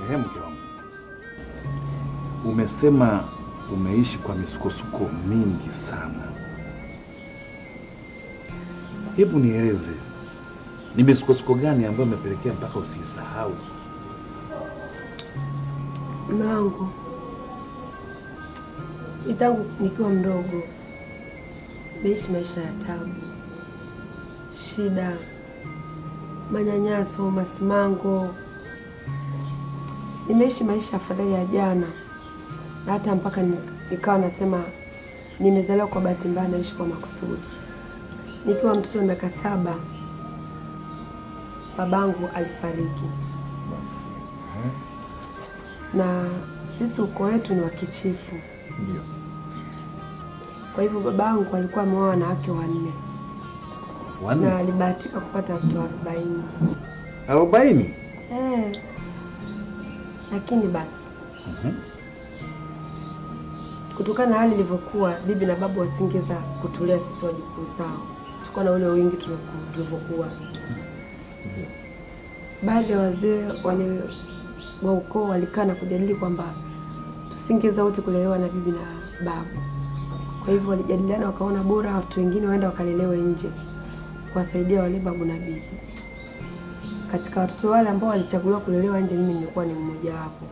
Ehe, mke wangu, umesema umeishi kwa misukosuko mingi sana. Hebu nieleze ni misukosuko gani ambayo imepelekea mpaka usisahau? Mangu, ni tangu nikiwa mdogo nimeishi maisha ya tabu, shida, manyanyaso, masimango. Nimeishi maisha afadhali ya jana, na hata mpaka ni- nikawa nasema nimezaliwa kwa bahati mbaya, naishi kwa makusudi. Nikiwa mtoto wa miaka saba, babangu alifariki Basi. na sisi ukoo wetu ni wa kichifu. Ndio. Kwa hivyo babangu alikuwa ameoa wanawake wanne na Wanne? alibahatika kupata watoto arobaini. Arobaini? Eh, lakini basi Mhm. kutokana na hali ilivyokuwa, bibi na babu wasingeza kutulea sisi wajukuu zao, tulikuwa na ule wingi tulioku- tulivyokuwa. Ndio. Baadhi ya wazee wale wa ukoo walikaa na kujadili kwamba tusingeza wote kulelewa na bibi na babu. Kwa hivyo walijadiliana, wakaona bora watu wengine waenda wakalelewe nje kuwasaidia wale babu na bibi. Katika watoto wale ambao walichaguliwa kulelewa nje, mimi nilikuwa ni mmoja wapo.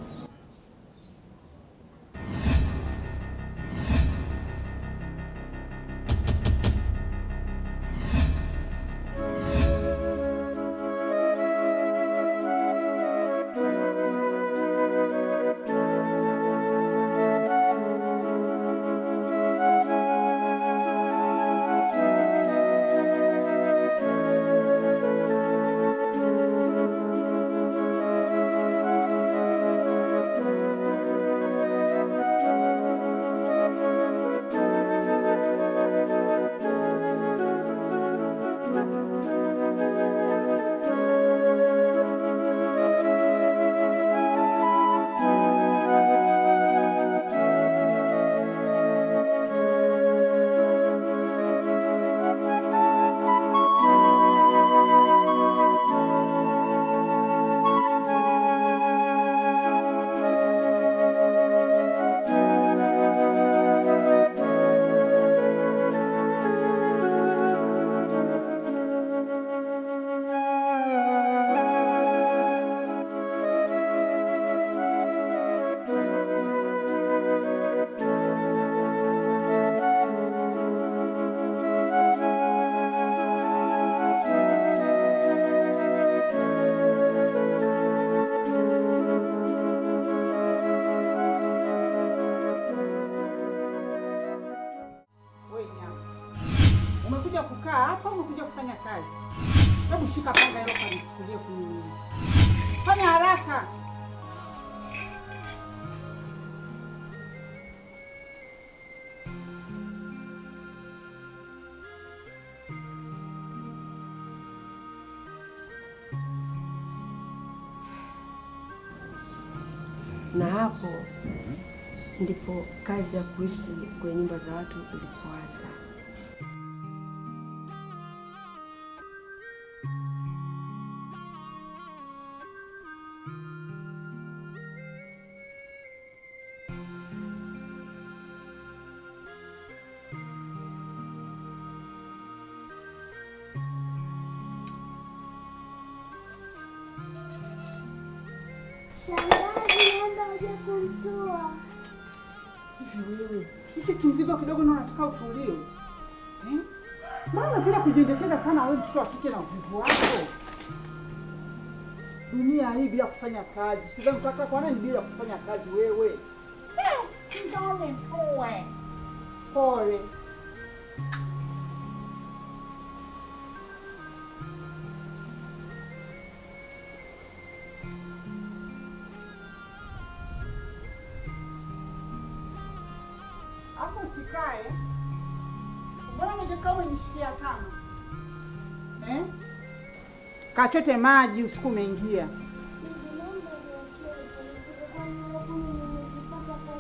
Wewe nyama. Umekuja kukaa hapa au umekuja kufanya kazi? Hebu shika panga hilo kanichukulie kuni. Fanya haraka. na hapo ndipo kazi ya kuishi kwenye nyumba za watu ilipoanza. Shangazi, naomba uje kumtoa. Hivi wewe, hiki kimzigo kidogo na unataka utulie. Eh? Mbona unapenda kujiendekeza sana wewe mtoto wa kike na uvivu wako? Dunia hii bila kufanya kazi. Sidhani utaka kwa nani bila kufanya kazi wewe? Eh, ndio mtue. Pole. Hapo usikae. Mbona umekaa umenishikia tano? Eh? Kachote maji usiku umeingia. Bibi, naomba niachie nipumzike, kwani mara kumi nimezipata kwa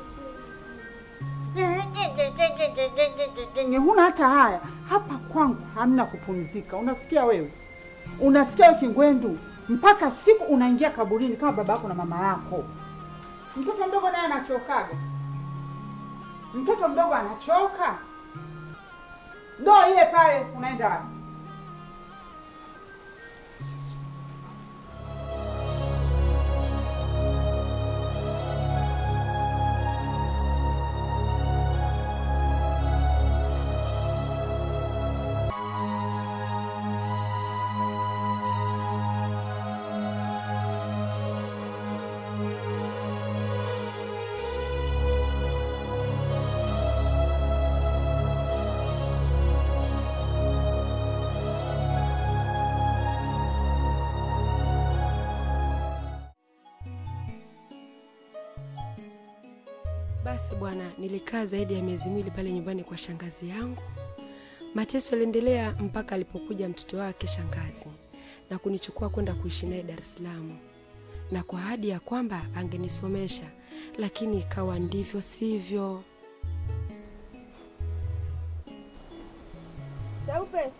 tabu kweli. Huna hata haya. Hapa kwangu hamna kupumzika. Unasikia wewe? Unasikia wewe Kingwendu? mpaka siku unaingia kaburini kama baba yako na mama yako. Mtoto mdogo naye anachokaga, mtoto mdogo anachoka. Ndoo ile pale, unaenda wapi? Basi bwana, nilikaa zaidi ya miezi miwili pale nyumbani kwa shangazi yangu. Mateso yaliendelea mpaka alipokuja mtoto wake shangazi na kunichukua kwenda kuishi naye Dar es Salaam, na kwa ahadi ya kwamba angenisomesha, lakini ikawa ndivyo sivyo. Chaupe.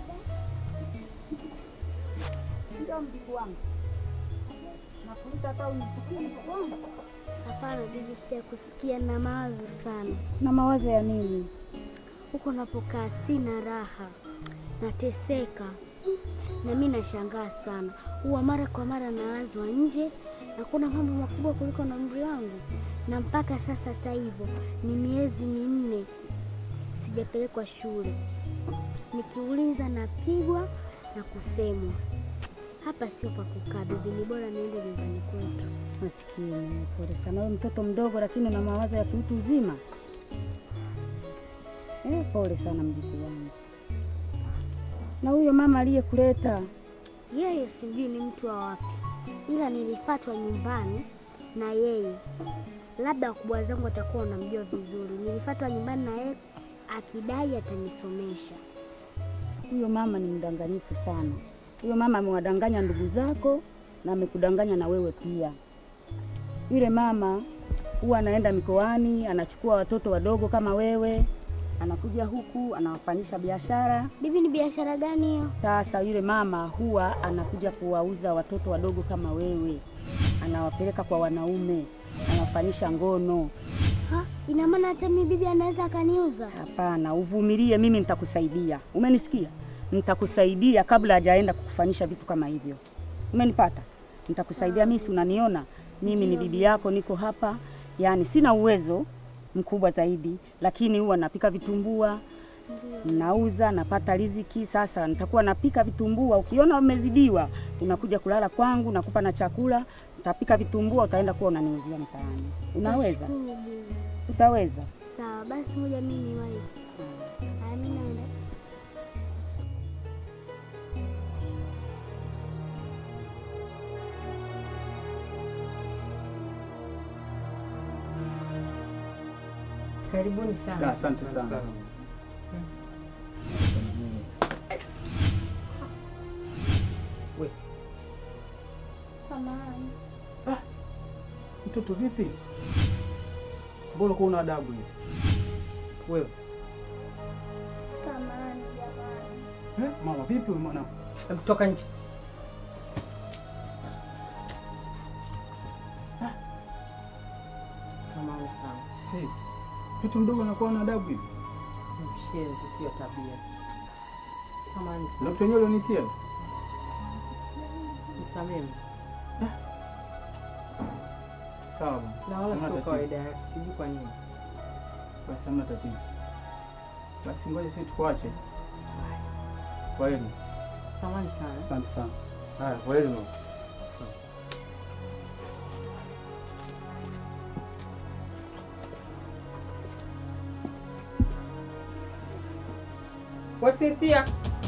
Ndio mjukuu wangu. Nakuita hata unisikie mjukuu wangu. Hapana bibi, sijakusikia na mawazo sana. Na mawazo ya nini? Huko napokaa sina raha, nateseka na mi nashangaa sana. Huwa mara kwa mara nawazwa nje na kuna mambo makubwa kuliko na umri wangu, na mpaka sasa hata hivyo ni miezi minne sijapelekwa shule. Nikiuliza napigwa na kusemwa. Hapa sio pa kukaa bibi, ni bora niende nyumbani kwetu. Maskini, pole sana. Wewe mtoto mdogo lakini una mawazo ya kiutu uzima. Eh, pole sana mjukuu wangu. Na huyo mama aliyekuleta Yeye sijui ni mtu wa wapi, ila nilifatwa nyumbani na yeye. Labda wakubwa zangu watakuwa wanamjua vizuri. Nilifatwa nyumbani na yeye akidai atanisomesha. huyo mama ni mdanganyifu sana. Huyo mama amewadanganya ndugu zako na amekudanganya na wewe pia. Yule mama huwa anaenda mikoani, anachukua watoto wadogo kama wewe, anakuja huku anawafanyisha biashara. Bibi, ni biashara gani hiyo? Sasa yule mama huwa anakuja kuwauza watoto wadogo kama wewe, anawapeleka kwa wanaume, anawafanyisha ngono. Ha, ina maana hata mimi bibi anaweza akaniuza? Hapana, uvumilie, mimi nitakusaidia. Umenisikia? Nitakusaidia kabla hajaenda kukufanyisha vitu kama hivyo. Umenipata? Nitakusaidia mimi, si unaniona mimi ni bibi yako, niko hapa. Yaani sina uwezo mkubwa zaidi, lakini huwa napika vitumbua, nauza, napata riziki. Sasa nitakuwa napika vitumbua, ukiona umezidiwa, unakuja kulala kwangu, nakupa na chakula, utapika vitumbua, utaenda kuwa unaniuzia mtaani. Unaweza? Nashukuru bibi. Utaweza? Sawa, basi moja mimi niwahi. Haya, mimi naenda. Karibuni sana. Asante sana. We, Samahani. Mtoto vipi? Mbona kwa una adabu hivi? wewe Samahani jamani. Eh, mama vipi wewe mwanangu? hebu toka nje. Samahani sana. Sasa mtoto mdogo anakuwa na adabu hivi. Mshenzi sio tabia. Samahani Na sana. mtu wenyewe ulionitia. Nisamehe. Sawa bwana. Na wala Hamna sio tatizo. kawaida yake. Sijui kwa nini. Basi hamna tatizo. Basi ngoja sisi tukuache. Kwa heri. Samahani sana. Asante sana. Haya, kwa heri mama. We Sinsia.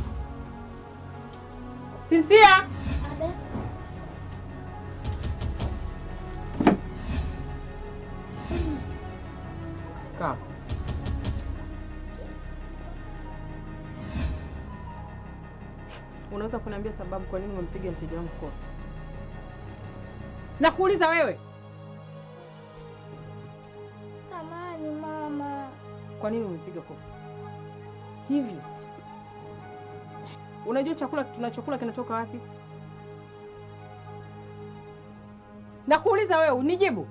Sinsia. Kaa. Unaweza kuniambia sababu kwa nini umempiga mteja wangu kofi? Nakuuliza wewe, Samahani mama. kwa nini umempiga kofi hivi? Unajua chakula tunachokula kinatoka wapi? Nakuuliza wewe unijibu.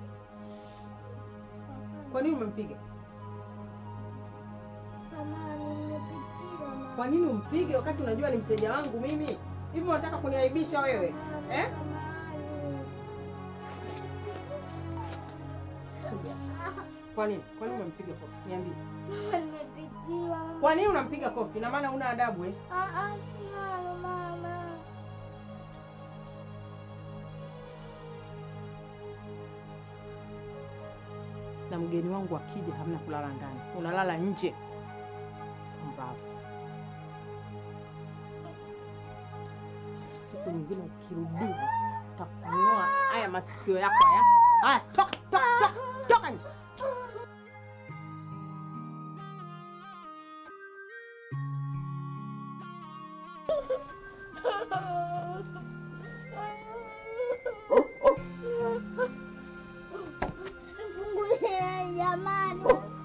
Kwa nini umempiga? Kwa nini umpige wakati unajua ni mteja wangu mimi? Hivi unataka kuniaibisha wewe eh? Kwa nini? Kwa nini umempiga kofi? Niambie. Kwa nini unampiga kofi? Na maana una adabu eh? Na mgeni wangu akija, hamna kulala ndani, unalala nje. Mbavu. Siku nyingine ukirudia, takunoa haya masikio yako haya. Haya, toka, toka, toka, toka nje. Jamani.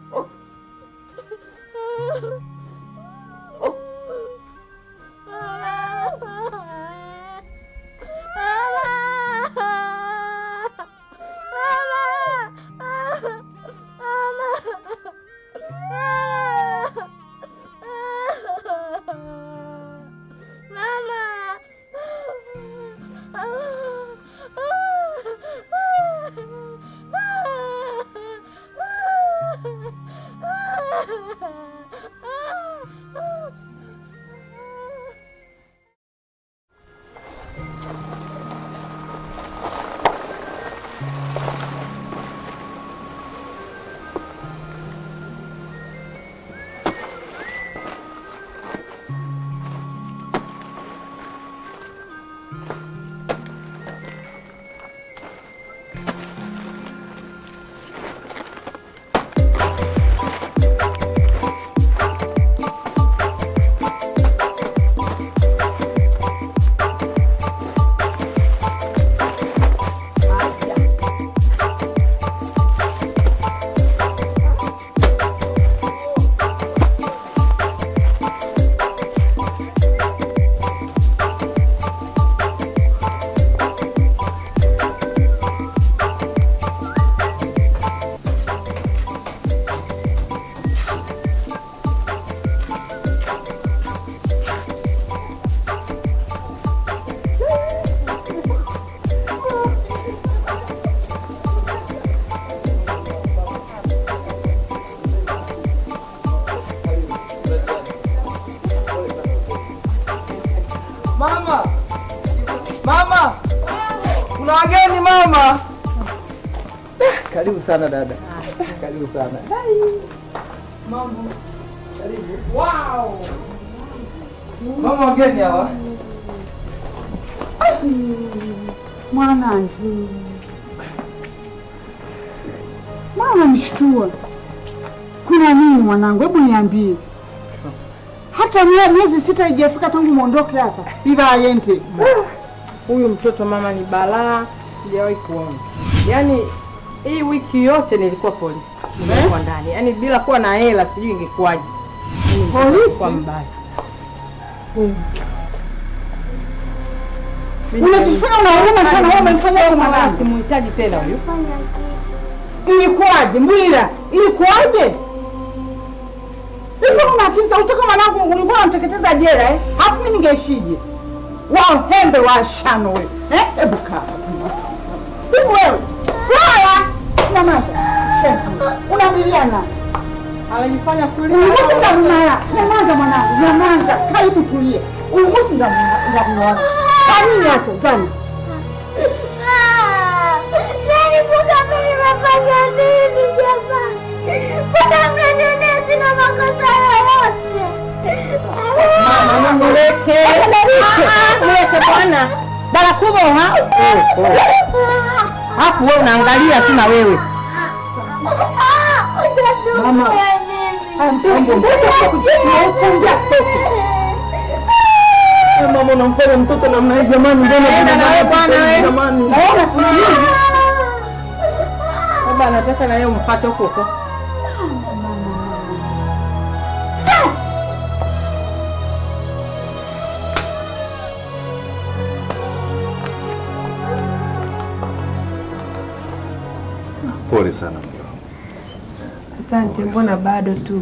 Mama! Mama! Kuna wageni mama. Karibu sana dada. Karibu sana. Mambo. Karibu. Wow! Mama wageni hawa. Mwanangu, mbona unanishtua? Kuna nini mwanangu? Hebu niambie. Hata mie- miezi sita haijafika tangu muondoke hapa iva ayente. Huyu mtoto mama ni balaa, sijawahi kuona. Yaani hii wiki yote nilikuwa polisi, nilikuwa ndani, yaani bila kuwa na hela sijui ingekuwaje. Polisi? Kwa mbaya. Unajifanya una huruma sana, wewe umemfanya hivi Mama mwanangu. simuhitaji tena huyu. Ilikuwaje Mbwira? Ilikuwaje? Hivi una akili za utoka mwanangu, ulikuwa unamteketeza jela eh? Hafu mimi ningeishije? Wao hembe wa shano wewe. Eh? Hebu kaa. Hivi wewe. Flora! Nyamaza. Shenzi. Unaambiliana. Anajifanya kulia. Uligusi ndamnaya. Nyamaza mwanangu, nyamaza. Karibu tulie. Uligusi ndamnaya. Kwa nini hasa? Zani. Nani mbona mimi nimefanya nini jamani? Mbona mnaniona sina makosa yoyote? Mama mweke. Mweke bwana. Bala kubwa ha? Hapo wewe unaangalia tu na wewe. Mama. Mama unamfanya mtoto namna hii jamani, mbona Nenda na wewe bwana wewe. jamani? Naona sijui. Baba anataka na yeye umpate huko huko. Pole sana mke wangu. Asante, mbona bado tu.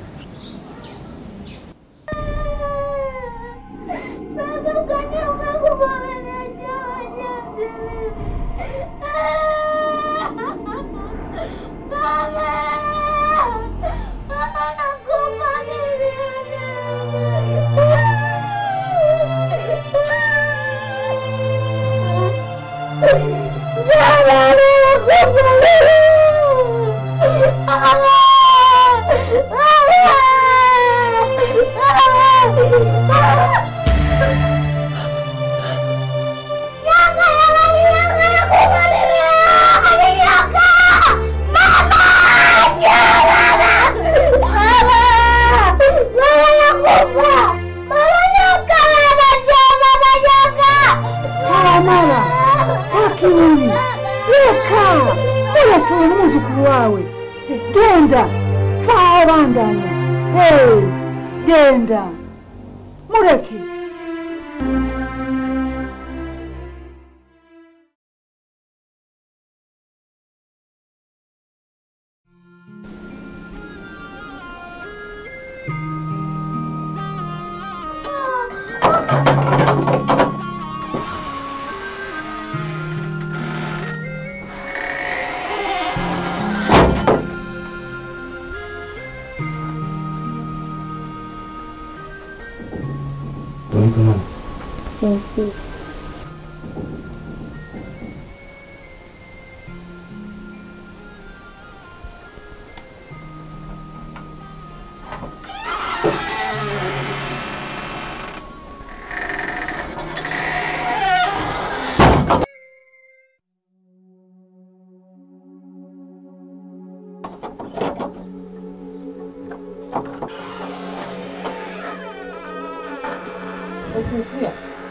Mara takini weka muleke umuzukulu wawe genda faawo bandanya hey, genda muleke Unaitwa nani? Sisi Usikia?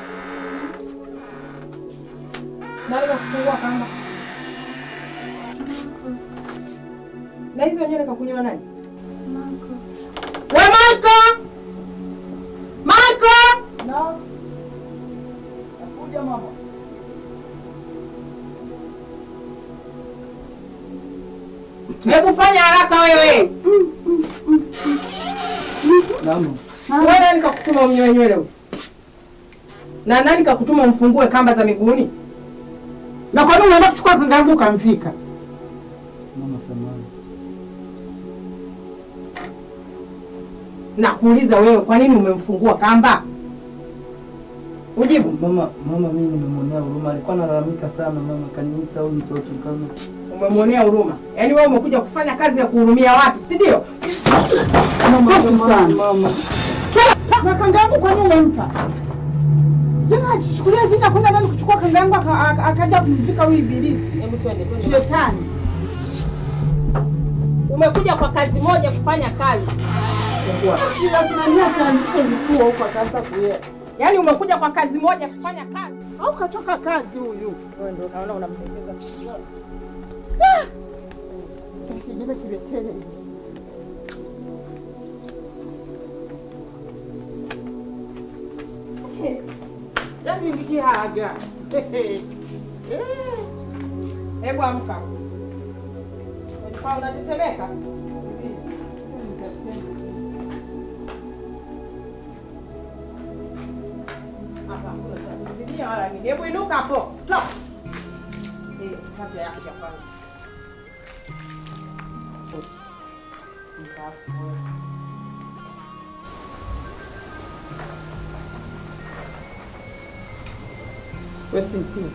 Nani kafungua kamba? Na hizo nywele kakunyoa nani? We Marko! Marko! No. Nakuja mama. Hebu fanya haraka wewe. Mama. Wewe nani kakutuma unyoe nywele huyu? Na nani kakutuma umfungue kamba za miguuni? na kwa nini unaenda kuchukua kanga yangu ukamfika? Mama samani. Nakuuliza wewe, kwa nini umemfungua kamba? Ujibu. Mama, mama mimi nimemwonea huruma. Alikuwa analalamika sana mama, kaniita huyu mtoto kama Umemwonea huruma, yaani wewe umekuja kufanya kazi ya kuhurumia watu, si ndio? Safi sana. mama. Na kanga yangu kwa nini umempa? Sina achichukulia vita kwenda ndani kuchukua kanga yangu aka- aka- akaja kumfika huyu ibilisi Hebu twende, twende. shetani. Umekuja kwa kazi moja kufanya kazi, Kila kinania kaanzisha vituo huko akaanza kuye. yaani umekuja kwa kazi moja kufanya kazi. Au kachoka kazi huyu. Wewe ndio unaona unamtekeza. Kingine kiletele hivi. Yaani nikiaga. Eh. Hebu amka. Unajifaa unatetemeka? Hapa hakuna cha kuzidia wala nini. Hebu inuka hapo. Toka. Eh, kata yako ya kwanza. Wewe si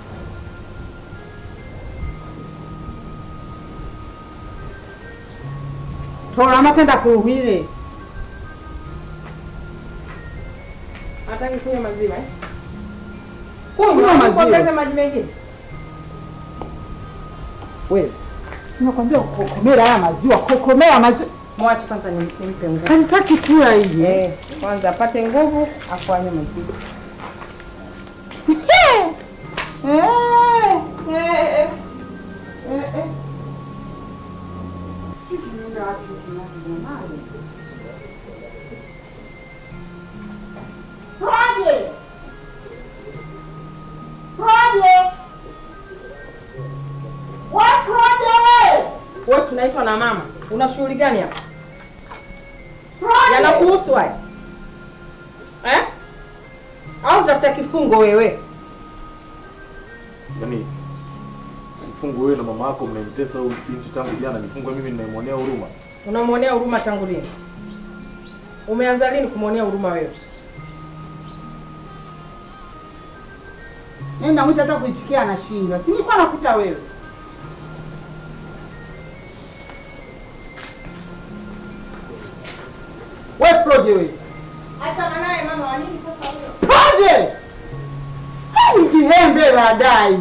Tora makenda kuhwile. Hataki kunywa maziwa eh? Kunywa Kunywa maziwa. Kuongeza maji mengine. Wewe. Sinakwambia kokomera haya maziwa, kokomea maziwa. Mwache kwanza nim- nimpe nguvu. Kanitaki kila hivi. Eh, kwanza apate nguvu afanye maziwa. Eh, eh, eh, eh, eh. Sisi tunaenda wapi tunajamani? Roje! Roje! Watu roje! unaitwa na mama. Una shughuli gani hapa? Yanakuhusu haya eh? Au utafuta kifungo wewe? Yaani sifungu wewe na mama yako mnamtesa huyu binti tangu jana, nifungwe mimi ninayemwonea huruma. Unamwonea huruma tangu lini? Umeanza lini kumwonea huruma wewe? Mimi namwita hata kuitikia anashindwa. Si nilikuwa nakuta wewe. We Proje wewe. Achana naye mama, wa nini sasa huyo? Proje! Hai jihembe baadaye.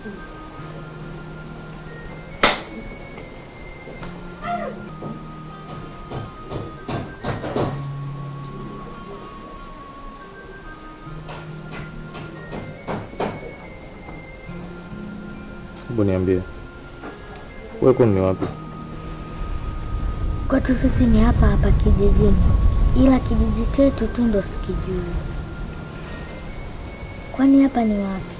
Hebu niambie. Wewe kwani ni wapi? Kwetu sisi ni hapa hapa kijijini, ila kijiji chetu tu ndo sikijui. Kwani hapa ni wapi?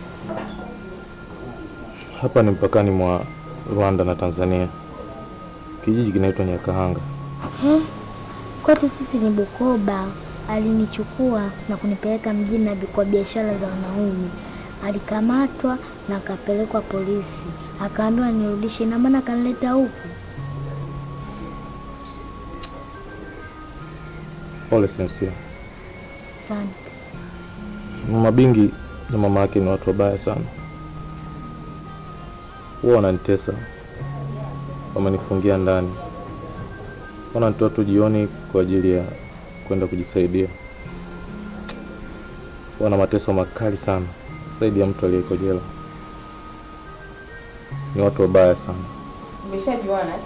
Hapa ni mpakani mwa Rwanda na Tanzania. Kijiji kinaitwa Nyakahanga. He? Kwetu sisi ni Bukoba. Alinichukua na kunipeleka mjini na kwa biashara za wanaume. Alikamatwa na akapelekwa polisi, akaambiwa nirudishe, na maana akanileta huku. Pole Sensia. Asante. Mama Bingi na mama yake ni watu wabaya sana, huwa wananitesa, wamenifungia ndani, wananitoa tu jioni kwa ajili ya kwenda kujisaidia. Wana mateso makali sana zaidi ya mtu aliyeko jela. Ni watu wabaya sana. Umeshajuana eh?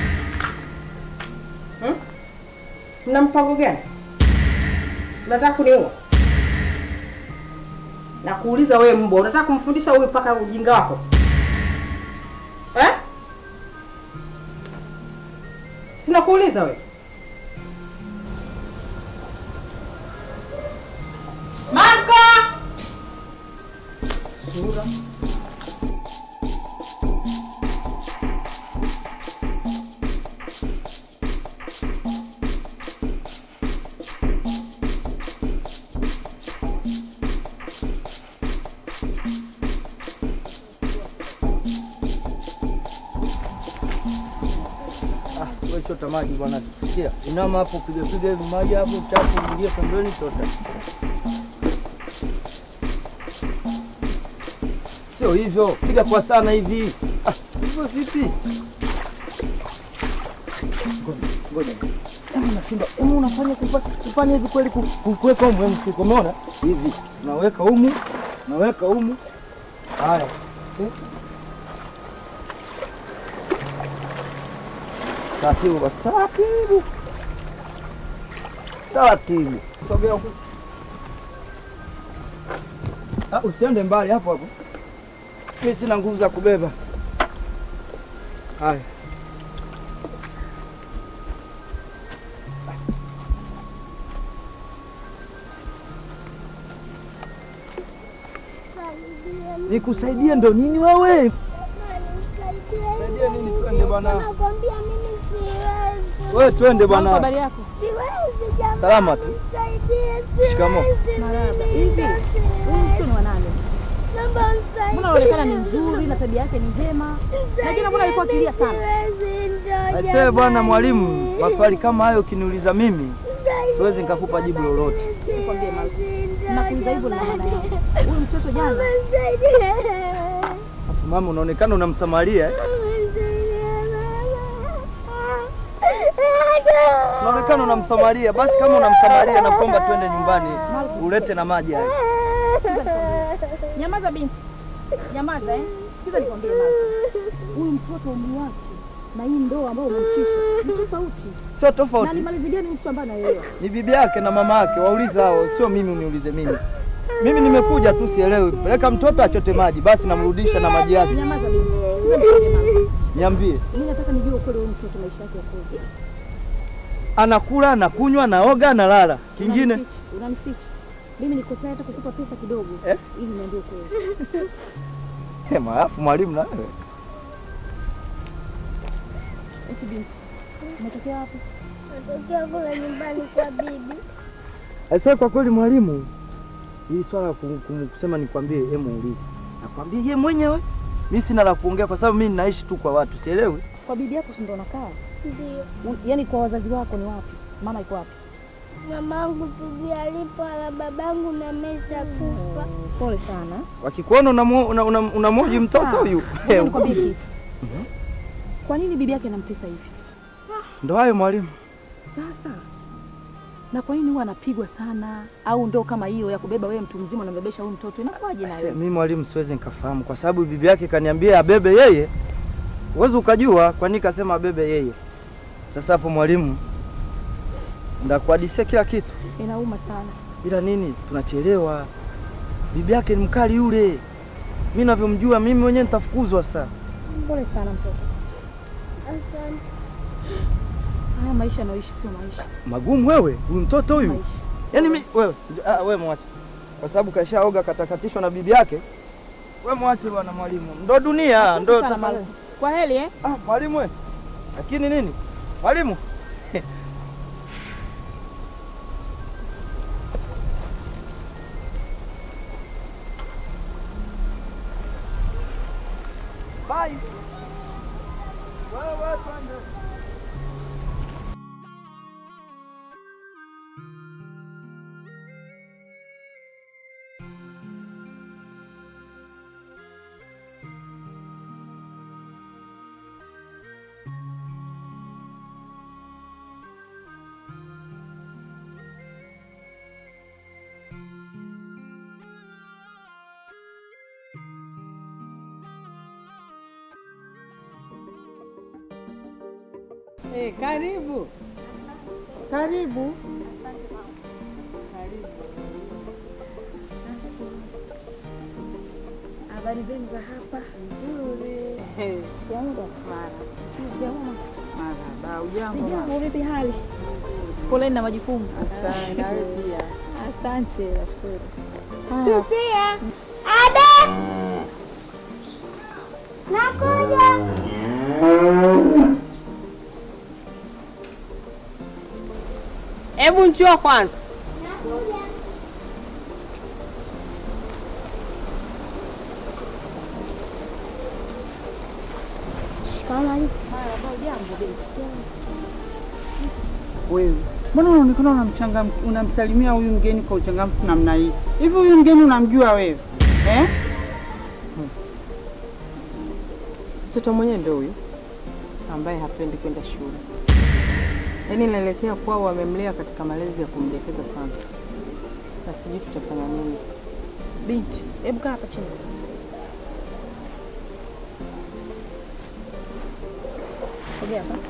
Hmm? Mna mpango gani? Unataka kuniua? Na kuuliza wewe mbwa, unataka kumfundisha huyu mpaka ujinga wako eh? Sina kuuliza wewe. Marko! Sura. Ah, wewe chota maji bwana. Sikia, inama hapo piga piga hivi maji hapo, chafu ingia pembeni chota. Sio hivyo, piga kwa sana hivi. Ah, hivyo vipi? Ngoja, ngoja. Kama unashinda, hebu unafanya kufa- kufanya hivi kweli ku- ku- kuweka humu hebu mfuko, umeona? Hivi. Unaweka humu, unaweka humu. Haya. Eh? Taratibu basi, taratibu taratibu, sogea huku. Ah, usiende mbali hapo hapo, mimi sina nguvu za kubeba. Haya, nikusaidie ndo nini wewe? Saidia nini? Twende bwana, Nakwambia mimi siwezi. wewe twende bwana. Habari yako? Siwezi jamani. Salama tu. Nisaidie, Shikamoo. siwezi Marahaba. mimi, Hivi, huyu mtu ni wa nani? Naomba unisaidie. Mbona anaonekana ni mzuri na tabia yake ni njema? Na jina mbona alikuwa akilia sana? Siwezi, ndo Aisee bwana jamani. mwalimu, maswali kama hayo ukiniuliza mimi siwezi nikakupa jibu lolote. Nikwambie Marko. Ndo Nakuuliza hivyo na maana yake. Huyu mtoto jana Nisaidie. Afu mama, unaonekana unamsamaria eh? Unaonekana unamsamaria. Basi kama unamsamaria, nakuomba twende nyumbani ulete na maji haya. Nyamaza binti. Nyamaza eh. Sikiza nikwambie Marko. Huyu mtoto umri wake na hii ndoa ambayo umemfisha ni tofauti. Sio Na tofauti, nimalizilia ni mtu ambaye anaelewa. ni bibi yake na mama yake, waulize hao, sio mimi uniulize mimi. Mimi nimekuja tu, sielewi. Peleka mtoto achote maji, basi namrudisha na maji yake. Nyamaza binti. Sikiza nikwambie Marko. Niambie, Mimi nataka nijue ukweli wa huyu mtoto maisha yake yakoje. anakula, anakunywa, anaoga, analala, kingine Unanificha, Unanificha. Mimi niko tayari hata kukupa pesa kidogo Eh? ili niambie ukweli. Hema, alafu mwalimu na wewe. Eti binti, umetokea wapi? Natokea kule nyumbani kwa bibi. Sasa kwa kweli mwalimu, hii swala la kum- kum- kusema nikwambie, hebu muulize. Nakwambia yeye mwenyewe. Mimi sina la kuongea kwa sababu mimi ninaishi tu kwa watu, sielewi. Kwa bibi yako si ndo unakaa? Ndio. U- Yaani kwa wazazi wako ni wapi? Mama iko wapi? Mamangu tujui alipo ala babangu na meza kufa. Pole sana. Wakikuona unamoji una, una, unamoji mtoto huyu. Ngoja nikwambie kitu. Kwa nini bibi yake anamtesa hivi? Ndo hayo mwalimu. Sasa na kwa nini huwa anapigwa sana, au ndo kama hiyo ya kubeba wewe mtu mzima unambebesha huyu mtoto, inakuwaje Se- nayo? Mimi mwalimu siwezi nikafahamu kwa sababu bibi yake kaniambia abebe yeye. Uwezi ukajua kwa nini kasema abebe yeye. Sasa hapo mwalimu, ndakuhadisia kila kitu. Inauma sana. Ila nini, tunachelewa. Bibi yake ni mkali yule. Mimi navyomjua mimi mwenyewe nitafukuzwa sasa. Pole sana mtoto. Asante. Haya maisha anaoishi sio maisha. Magumu wewe, huyu mtoto huyu. Maisha. Yaani mimi wewe, ah, wewe mwache. Kwa sababu kashaoga katakatishwa na bibi yake. Wewe mwache bwana mwalimu. Ndo dunia, Asante ndo sana tafadhali. mwalimu. Kwa heri eh? Ah, mwalimu we. Lakini nini? Mwalimu. Bye. Wewe twende. Eh, karibu. Karibu. Habari zenu za hapa? Nzuri. Jambo. Jambo. Marhaba, ujambo mama? Jambo, vipi hali? Poleni na majukumu. Asante, nawe pia. Asante, nashukuru. Haya. Sofia. Ada. Nakuja. Hebu njoo kwanza. Kama Jambo binti. Wewe mbona unaonekana unamchangamkia unamsalimia huyu mgeni kwa uchangamfu namna hii? Hivi huyu mgeni unamjua wewe eh? Mtoto mwenyewe ndio huyu ambaye hapendi kwenda shule, yaani inaelekea kwao wamemlea katika malezi ya kumdekeza sana, na sijui tutafanya nini. Binti, hebu kaa hapa chini. Sogea hapa.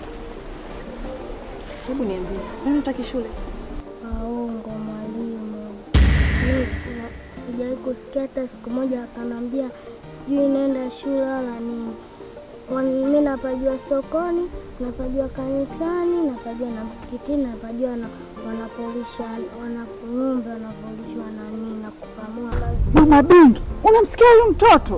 Hebu niambie, nani utaki shule? Waongo mwalimu. Mimi sina- sijawahi kusikia hata siku moja akanambia sijui nenda shule wala nini. Kwani mimi napajua sokoni, napajua kanisani, napajua na msikitini, napajua na wanapolisha wana ng'ombe wanapolishwa na nini na kukamua maziwa. Mama Bingi, unamsikia huyu mtoto?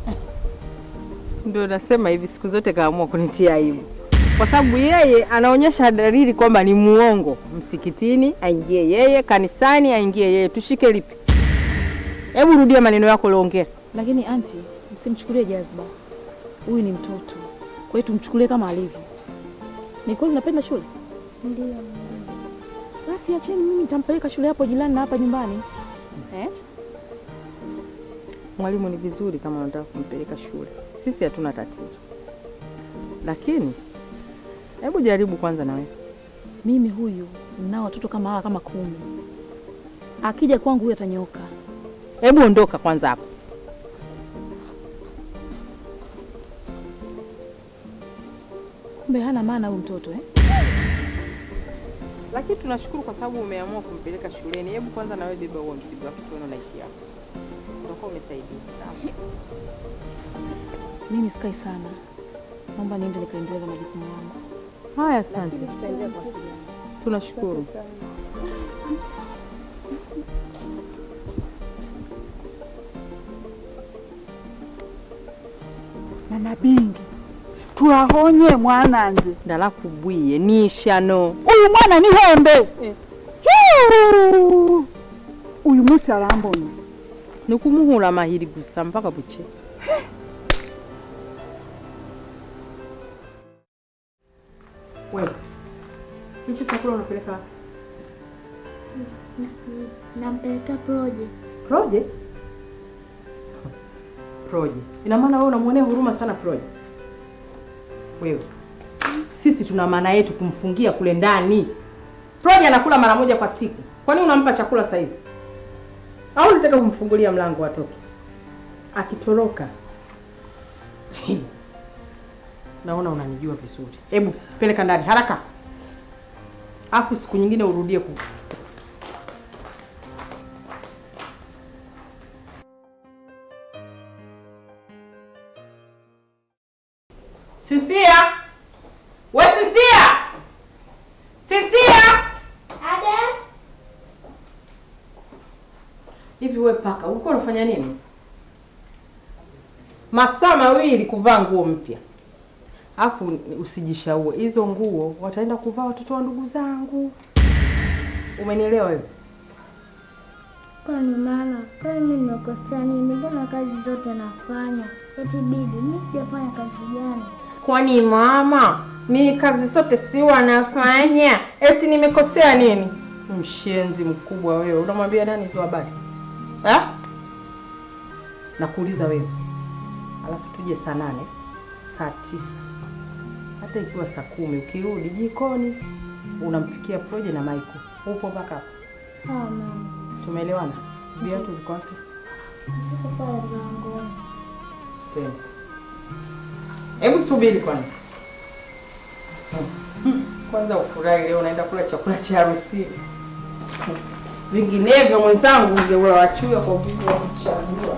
Ndio nasema hivi, siku zote kaamua kunitia aibu, kwa sababu yeye anaonyesha dalili kwamba ni muongo. Msikitini aingie yeye, kanisani aingie yeye, tushike lipi? Hebu rudia maneno yako uliongea. Lakini anti, msimchukulie jazba. Huyu ni mtoto, kwa hiyo tumchukulie kama alivyo. Ni kweli unapenda shule? Ndio. Basi acheni, mimi nitampeleka shule hapo jirani na hapa nyumbani eh? Mwalimu, ni vizuri kama unataka kumpeleka shule, sisi hatuna tatizo, lakini hebu jaribu kwanza na wewe. Mimi huyu nao watoto kama hawa kama kumi, akija kwangu huyu atanyoka. Hebu ondoka kwanza hapo. Kumbe hana maana huyu mtoto eh? Lakini tunashukuru kwa sababu umeamua kumpeleka shuleni. Hebu kwanza na wewe beba huo mzigo, afu tuone unaishi hapo, utakuwa umesaidia. Sawa. Mimi sikai sana, naomba niende nikaendeleza majukumu yangu. Haya, asante. Tutaendelea kuwasiliana. Tunashukuru. Mama Bingi, twahonye mwananje ndalakubwiye nishano uyu mwana ni hembe Hiu! uyu munsi arambona ni ukumuhura amahiri gusa mpaka buke wewe hicho chakula unapeleka wapi? Nampelekea Proje. Proje? Proje. Ina maana wewe unamwonea huruma sana Proje? Wewe. Sisi tuna maana yetu kumfungia kule ndani. Proje anakula mara moja kwa siku. Kwa nini unampa chakula saa hizi? Au unataka kumfungulia mlango atoke? Akitoroka. Naona unanijua vizuri. Hebu peleka ndani haraka. Afu siku nyingine urudie ku Sisia! We Sisia! Sisia! Ade? Hivi we paka, ulikuwa unafanya nini? Masaa mawili kuvaa nguo mpya. Alafu usijishaue. Hizo nguo wataenda kuvaa watoto wa ndugu zangu. Umenielewa wewe? Kwani mama, kwani mimi nimekosea nini? Mbona kazi zote nafanya? Eti bibi, mimi sijafanya kazi gani? Kwani mama, mimi kazi zote si wanafanya. Eti nimekosea nini? Mshenzi mkubwa wewe. Unamwambia nani hizo habari? Eh? Nakuuliza wewe. Alafu tuje saa nane, saa tisa, hata ikiwa saa kumi, ukirudi jikoni unampikia Proje na Maiko. Upo mpaka hapo? Ah, mama. Tumeelewana? Viatu viko wapi? Siko pale mlangoni. Twende. Hebu subiri kwanza. Kwanza ufurahi leo unaenda kula chakula cha harusini. Vinginevyo mwenzangu ungeula wachuya kwa uvivu wa kuchagua.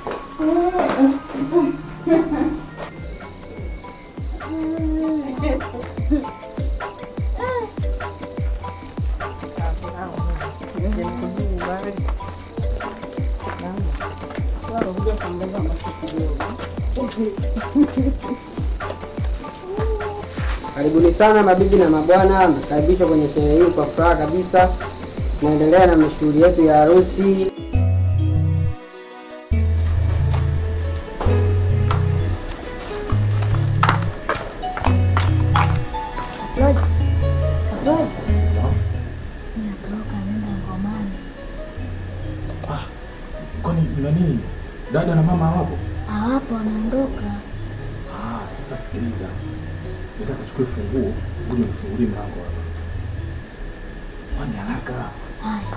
Karibuni sana mabibi na mabwana, mkaribishwa kwenye sherehe hii kwa furaha kabisa. Tunaendelea na mashughuli yetu ya harusi. Roja. Roja. Natoroka nenda ngomani. Kwani nani? Dada na mama hawapo? Hawapo wanaondoka. Ah, sasa sikiliza. Nataka chukue funguo, uje nifungulie mlango hapa. Fanya haraka. Haya.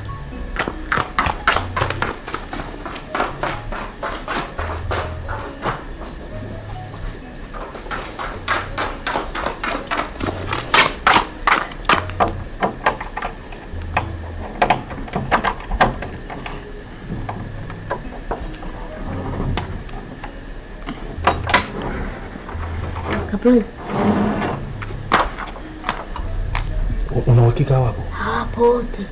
Kaproje. Una uhakika hawapo? Hawapo wote.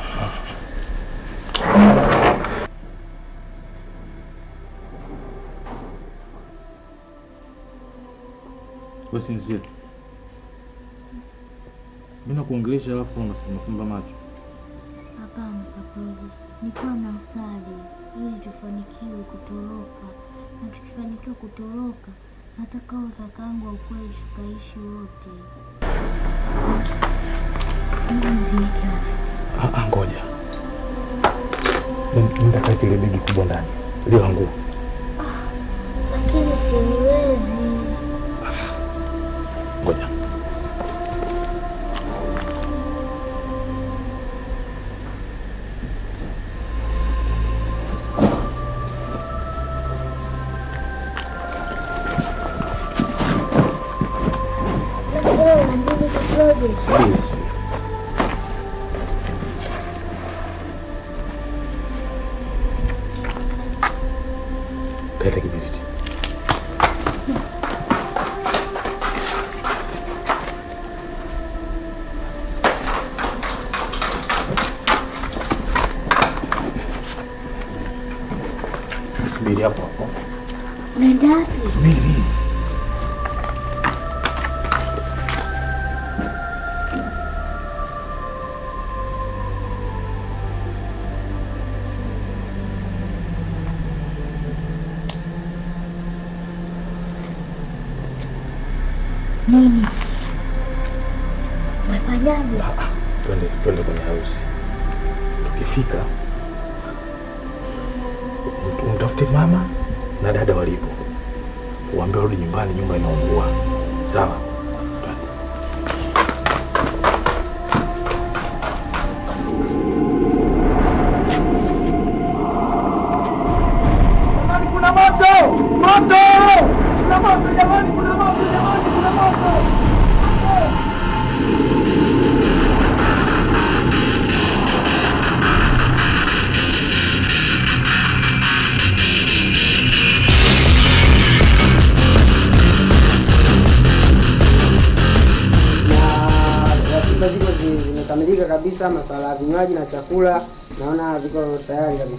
Wewe sinzia. Mimi nakuongelesha alafu unafumba macho. Hapana Kaproje. Nilikuwa na asali ili tufanikiwe kutoroka, na tukifanikiwa kutoroka, nataka hao kakangu wa ukweli tukaishi wote. Mziki. Ah, ah, ngoja. Nenda kaweke ile begi kubwa ndani. Ile la nguo. Lakini siwezi. Ngoja. Lakini unabidi Kaproje. Subiri. Leta kibiriti. Subiri hapo hapo. Unaenda wapi? Subiri. Nini? Umefanyaje? Twende twende kwenye harusi. Tukifika um- umtafute mama na dada walipo, uambie warudi nyumbani, nyumba inaungua. Sawa? Jamani, kuna moto! Moto! Kuna moto jamani, kuna moto jamani, kuna moto! na ratiba ziko zi- zimekamilika kabisa. Masuala ya vinywaji na chakula naona viko tayari kabisa.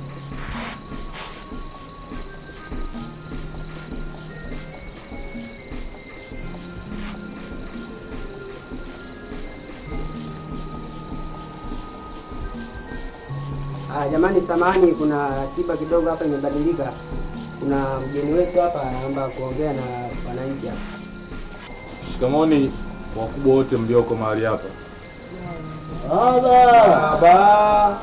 Ah, jamani, samani, kuna ratiba kidogo hapa imebadilika. Kuna mgeni wetu hapa anaomba kuongea na wananchi hapa. Shikamoni wakubwa wote mlioko mahali hapa. Baba.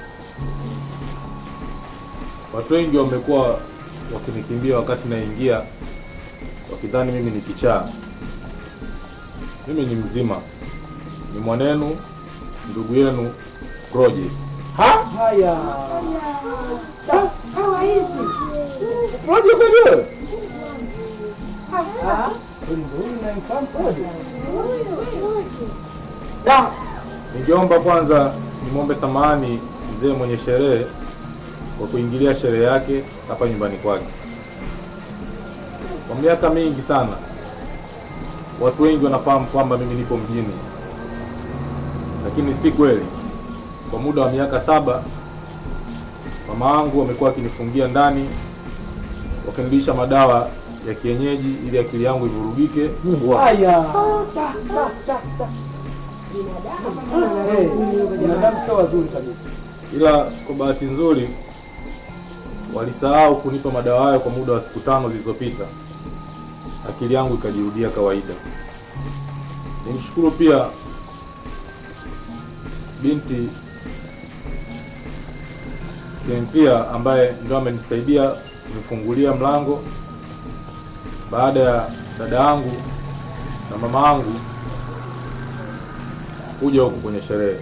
Watu wengi wamekuwa wakinikimbia wakati naingia, wakidhani mimi ni kichaa. Mimi ni mzima, ni mwanenu, ndugu yenu Project. Haya. Project kweli? Ningeomba kwanza nimwombe samahani mzee mwenye sherehe kwa kuingilia sherehe yake hapa nyumbani kwake. Kwa miaka mingi sana watu wengi wanafahamu kwamba mimi nipo mjini, lakini si kweli. Kwa muda wa miaka saba mama yangu wamekuwa wakinifungia ndani, wakinilisha madawa ya kienyeji ili akili yangu ivurugike. Haya. Eh, Binadamu sio wazuri kabisa. ila kwa bahati nzuri walisahau kunipa madawa hayo kwa muda wa siku tano zilizopita. Akili yangu ikajirudia kawaida. Nimshukuru pia binti Cynthia ambaye ndio amenisaidia kunifungulia mlango baada ya dada yangu na mama yangu kuja huku kwenye sherehe.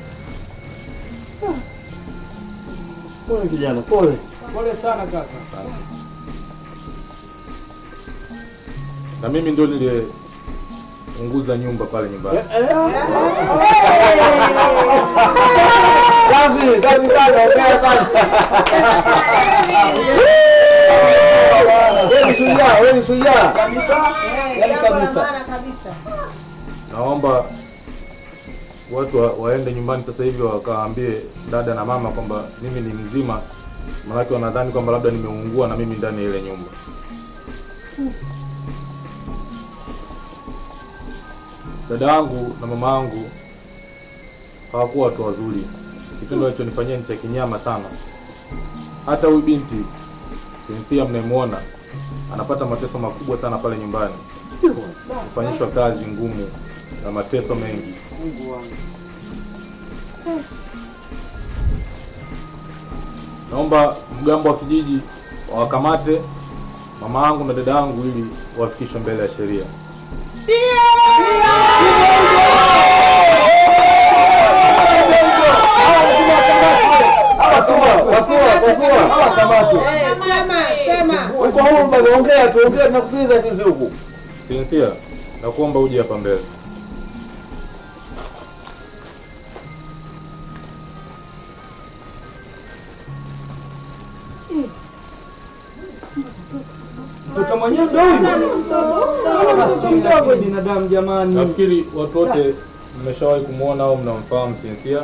Pole kijana, pole. Pole sana kaka. na mimi ndio niliunguza nyumba pale nyumbani. Safi, safi sana, ongea sana. Wewe ni shujaa, wewe ni shujaa. Kabisa. Yaani kabisa. Naomba watu wa, waende nyumbani sasa hivi wakawaambie dada na mama kwamba mimi ni mzima, maanake wanadhani kwamba labda nimeungua na mimi ndani ya ile nyumba. Dada yangu na mama yangu hawakuwa watu wazuri. Kitendo alichonifanyia ni cha kinyama sana. Hata huyu binti Cynthia mnayemwona anapata mateso makubwa sana pale nyumbani, kufanyishwa kazi ngumu na mateso mengi. Mungu wangu. Naomba mgambo wa kijiji wawakamate mama yangu na dada yangu ili wafikishwe mbele ya sheria. Uko huru baba, ongea tu, ongea tunakusikiliza sisi huku. Cynthia, nakuomba uje hapa mbele. Mtoto mwenyewe ndio huyu. Maskini lakini binadamu jamani. Nafikiri watu wote mmeshawahi kumwona au mnamfahamu Cynthia.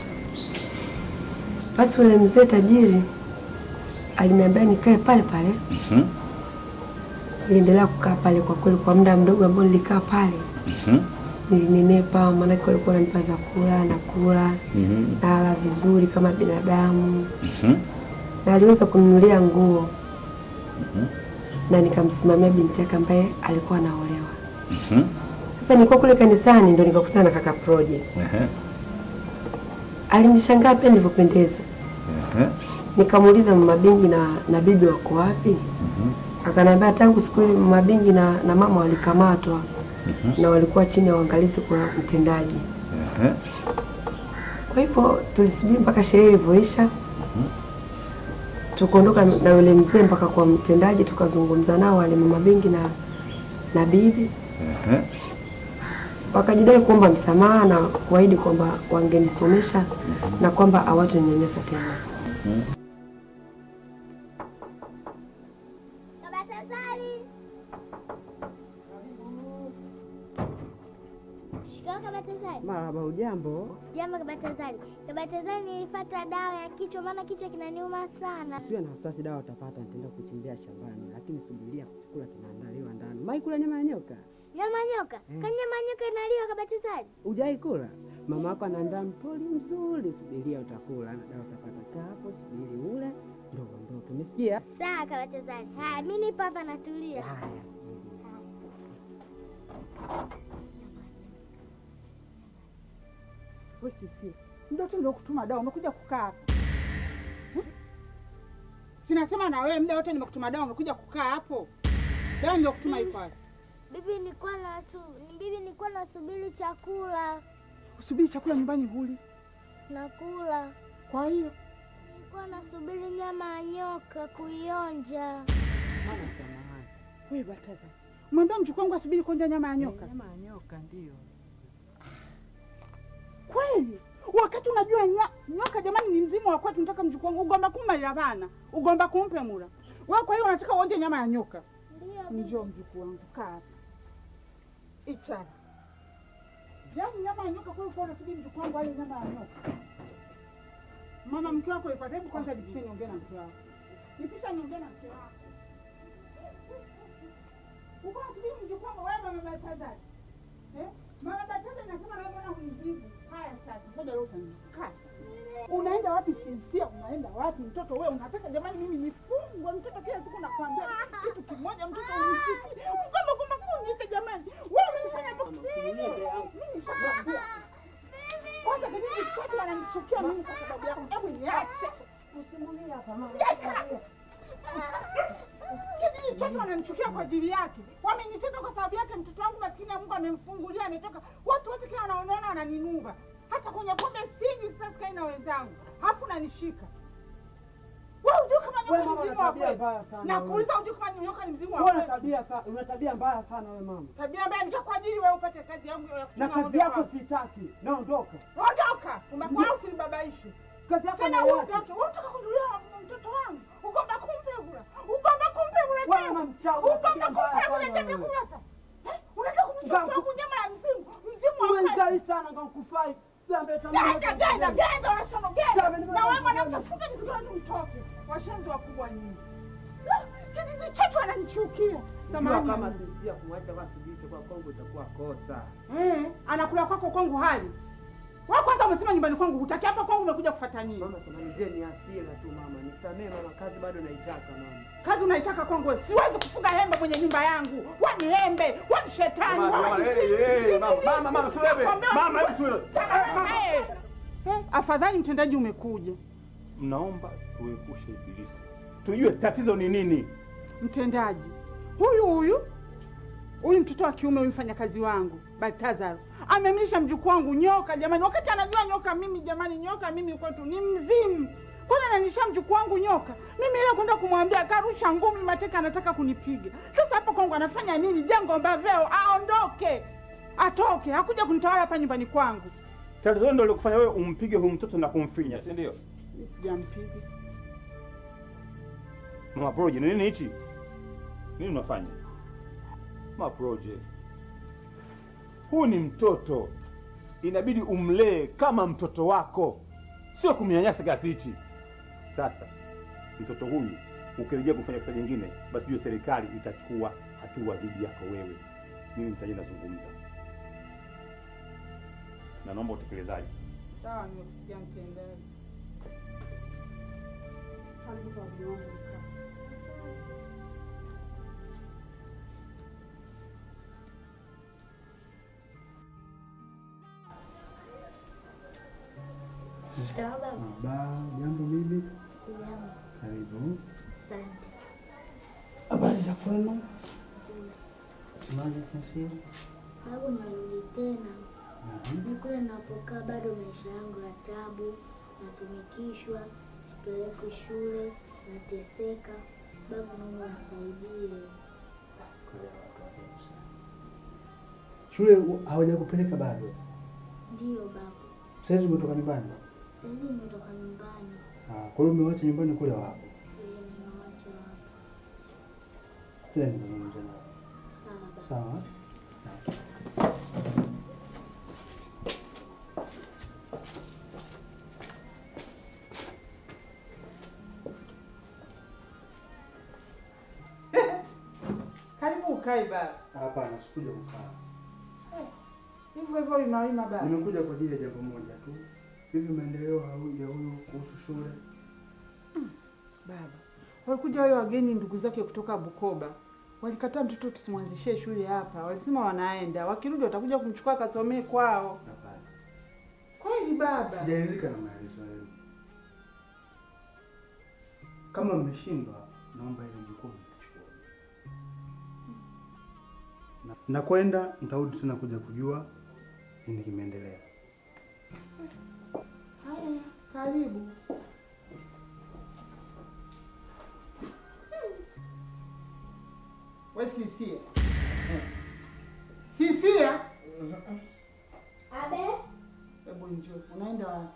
Basi yule mzee tajiri aliniambia nikae pale pale. Niliendelea kukaa pale kwa kweli, kwa muda mdogo ambao nilikaa pale nilinenepa, maanake walikuwa wananipa vyakula na kula nala vizuri kama binadamu, na aliweza kununulia nguo na nikamsimamia binti yake ambaye alikuwa anaolewa. Sasa nilikuwa kule kanisani ndo nikakutana na kaka Project. Ehe. Alinishangaa pia nilivyopendeza. Ehe. Nikamuuliza mama Bingi na, na bibi wako wapi? Akaniambia tangu siku ile mama Bingi na, na mama walikamatwa na walikuwa chini ya uangalizi kwa mtendaji. Ehe. Kwa hivyo tulisubiri mpaka sherehe ilivyoisha, tukaondoka na yule mzee mpaka kwa mtendaji, tukazungumza nao wale mama Bingi na, na bibi Ehe. wakajidai kuomba msamaha na kuahidi kwamba wangenisomesha na kwamba hawataninyanyasa tena. Shikamoo Kabatazari. Marahaba, ujambo? Jambo Kabatazari. Kabatazari, nilipata dawa ya kichwa, maana kichwa kinaniuma sana. Usiwe na wasiwasi, dawa utapata. Nitaenda kuchimbia shambani, lakini subiria, chakula kinaandaliwa ndani. Mai kula nyama ya nyoka? Nyama nyoka? Eh. Kwani nyama nyoka inaliwa Kabatazari? Hujai kula? Mama yako anaandaa mpoli mzuri, subiria utakula. Na dawa utapata. Kaa hapo, subiri ule ndo uondoke. Umesikia? Sawa Kabatazari. Haya, mimi nipo hapa natulia. Haya, subiri. We sisi mdoto ndio kutuma dawa, umekuja kukaa hapa hmm? Sinasema na wewe muda wote nimekutuma dawa, umekuja kukaa hapo. Dawa ndio kutuma iko wapi? Bibi, nilikuwa na bibi, nilikuwa nasubiri chakula. Usubiri chakula nyumbani huli. Nakula. Kwa hiyo Nilikuwa nasubiri nyama ya nyoka kuionja. wewe bataza, mwambie mjukuu wangu asubiri kuonja nyama ya nyoka. Nyama ya nyoka ndio. Kweli wakati unajua nya, nyoka jamani ni mzimu wa kwetu, nataka mjukuu wangu ugomba kummalira bana ugomba kumpe mura wewe. Kwa hiyo unataka uonje nyama ya nyoka? Ndio. Njoo mjukuu wangu, kaa hapa ichara. Yaani nyama ya nyoka kweli, kwa unasubiri mjukuu wangu ale nyama ya nyoka? Mama mke wako ipate, hebu kwanza nipishe niongee na mke wako, nipisha niongee na mke wako. Uko unasubiri mjukuu wangu wewe, mama Baltazar eh? Mama Baltazar nasema na mbona hunijibu? Haya sasa, ngoja leo kaa. Unaenda wapi Sinsia? Unaenda wapi mtoto wewe? Unataka jamani mimi nifungwe mtoto? Kila siku nakwambia kitu kimoja, mtoto unisiki mgomba kwamba kunjike jamani. Wewe umenifanya mimi nishakwambia. Kwanza kijiji chote wananichukia mimi kwa sababu yako. Hebu niache. Usimulie hapa mama. Sijaka. Kijiji chote wananichukia kwa ajili yake. Wameniteka kwa sababu yake. Mtoto wangu maskini ya Mungu amemfungulia, ametoka. Watu wote kila wanaoniona wananinuva. Hata kwenye pombe sinywi, sasa sikai na wenzangu, halafu nanishika. Wewe hujui kama Wewe nyoka ni mama, mzimu wa una tabia kweli? mbaya sana Nakuuliza, hujui kama nyoka ni mzimu wa Wewe una kweli? tabia sa- una tabia mbaya sana wewe mama. Tabia mbaya nikakuajiri wewe upate kazi yangu ya Na kuchunga kazi ng'ombe yako kwangu. sitaki. Naondoka. Ondoka, umekuwa usinibabaishe. Kazi yako Tena ni uondoke. wapi? Wewe unataka kunulia mtoto wangu. Ugomba kumpe bura. Ugomba kumpe bura Wewe tena. mama mchawi, Ugomba tabia mbaya kumpe sana bura tena wewe. kula sasa. Eh? Unataka kumchukua wangu nyama ya mzimu. Mzimu wa Wewe kweli. ngai sana ngakufai. Jambe Genda, genda, genda, washono, genda. Jamani, Na wewe mwanamke funga mizigo yenu mtoke. Washenzi wakubwa nyinyi. La, Kijiji chetu wananichukia. Jua Samahani. kama sinzia kumwacha kwa sibike kwa Kongo itakuwa kosa. Eh, anakula kwako kwangu hali. Wewe kwanza umesema nyumbani kwangu hutaki hapa kwangu umekuja kufuata nini? Mama samanizie ni hasira tu mama. Nisamee mama, kazi bado naitaka mama. Kazi unaitaka kwangu wewe. Siwezi kufuga hembe kwenye nyumba yangu. Wani hembe, wani shetani, Mama, wani mama, hey, hey, mama, mama, mama, sio wewe. Nakwambia Mama, wewe. hebu sio wewe. Eh, eh, Afadhali mtendaji umekuja. Mnaomba tuepushe ibilisi, tujue tatizo ni nini. Mtendaji huyu huyu huyu mtoto wa kiume huyu mfanyakazi wangu Baltazar amemlisha mjukuu wangu nyoka jamani, wakati anajua nyoka mimi jamani, nyoka mimi kwetu ni mzimu. Mbona ananisha mjukuu wangu nyoka? Mimi ile kwenda kumwambia karusha ngumi mateka, anataka kunipiga. Sasa hapa kwangu anafanya nini? Jengo mbaveo, aondoke, atoke, hakuja kunitawala hapa nyumbani kwangu. Tatizo ndio likufanya wewe umpige huyu mtoto na kumfinya, si ndio? Mimi Sijampiga. Mama Proje, ni nini hichi? Nini unafanya? Mama Proje, huu ni mtoto, inabidi umlee kama mtoto wako, sio kumnyanyasa kiasi hichi. Sasa mtoto huyu ukirejea kufanya kosa jingine, basi hiyo serikali itachukua hatua dhidi yako wewe. Mimi nitaje nazungumza na naomba utekelezaji. Sawa, nimekusikia mtendaji. Karibu kwa mume wangu mkaa. Ba, jambo bibi. Karibu. Habari za kwenu? Semaje sasa? Babu, narudi tena. Ni kule napokaa bado maisha yangu ya tabu, natumikishwa, sipelekwi shule, nateseka. Babu, naomba nisaidie. Shule u- hawajakupeleka bado? Ndiyo babu, Saizi umetoka nyumbani? saizi nimetoka nyumbani, Ah, kwa hiyo umewacha nyumbani kule wapo? Eh, nimewacha hapa. Tena nizungumze nao. Sawa babu. Sawa? Karibu ukae baba. Hapana, sikuja kukaa. Hivyo hivyo unaima baba. Nimekuja kwa ajili ya jambo moja tu. Hivi maendeleo hau- ya huyu kuhusu shule? Baba, walikuja wale wageni ndugu zake kutoka Bukoba, walikataa mtoto tusimwanzishie shule hapa, walisema wanaenda, wakirudi watakuja kumchukua akasomee kwao. Hapana. Kweli baba? Sijaridhika na maelezo yenu. Kama mmeshindwa, naomba ile jukumu mchukue. Na- Nakwenda, nitarudi tena kuja kujua nini kimeendelea. Haya, karibu. We Sisia, Sisia, Abe, hebu njoo. Unaenda wapi?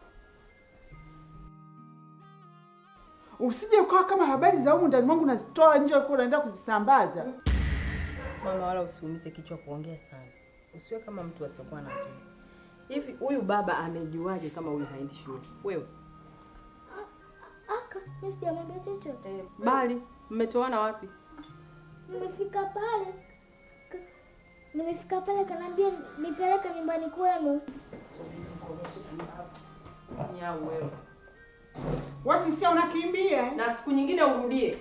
Usije ukawa kama habari za humu ndani mwangu unazitoa nje huko unaenda kuzisambaza. Mama, wala usiumize kichwa kuongea sana, usiwe kama mtu asiokuwa na akili. Hivi huyu baba amejuaje kama huyu haendi shule? Wewe aka, mimi sijamwambia chochote. bali mmetoana wapi? Nimefika pale ka- nimefika pale kanaambia nipeleke nyumbani kwenu. Nyau wewe. Wewe Sisia unakimbia? Na siku nyingine urudie.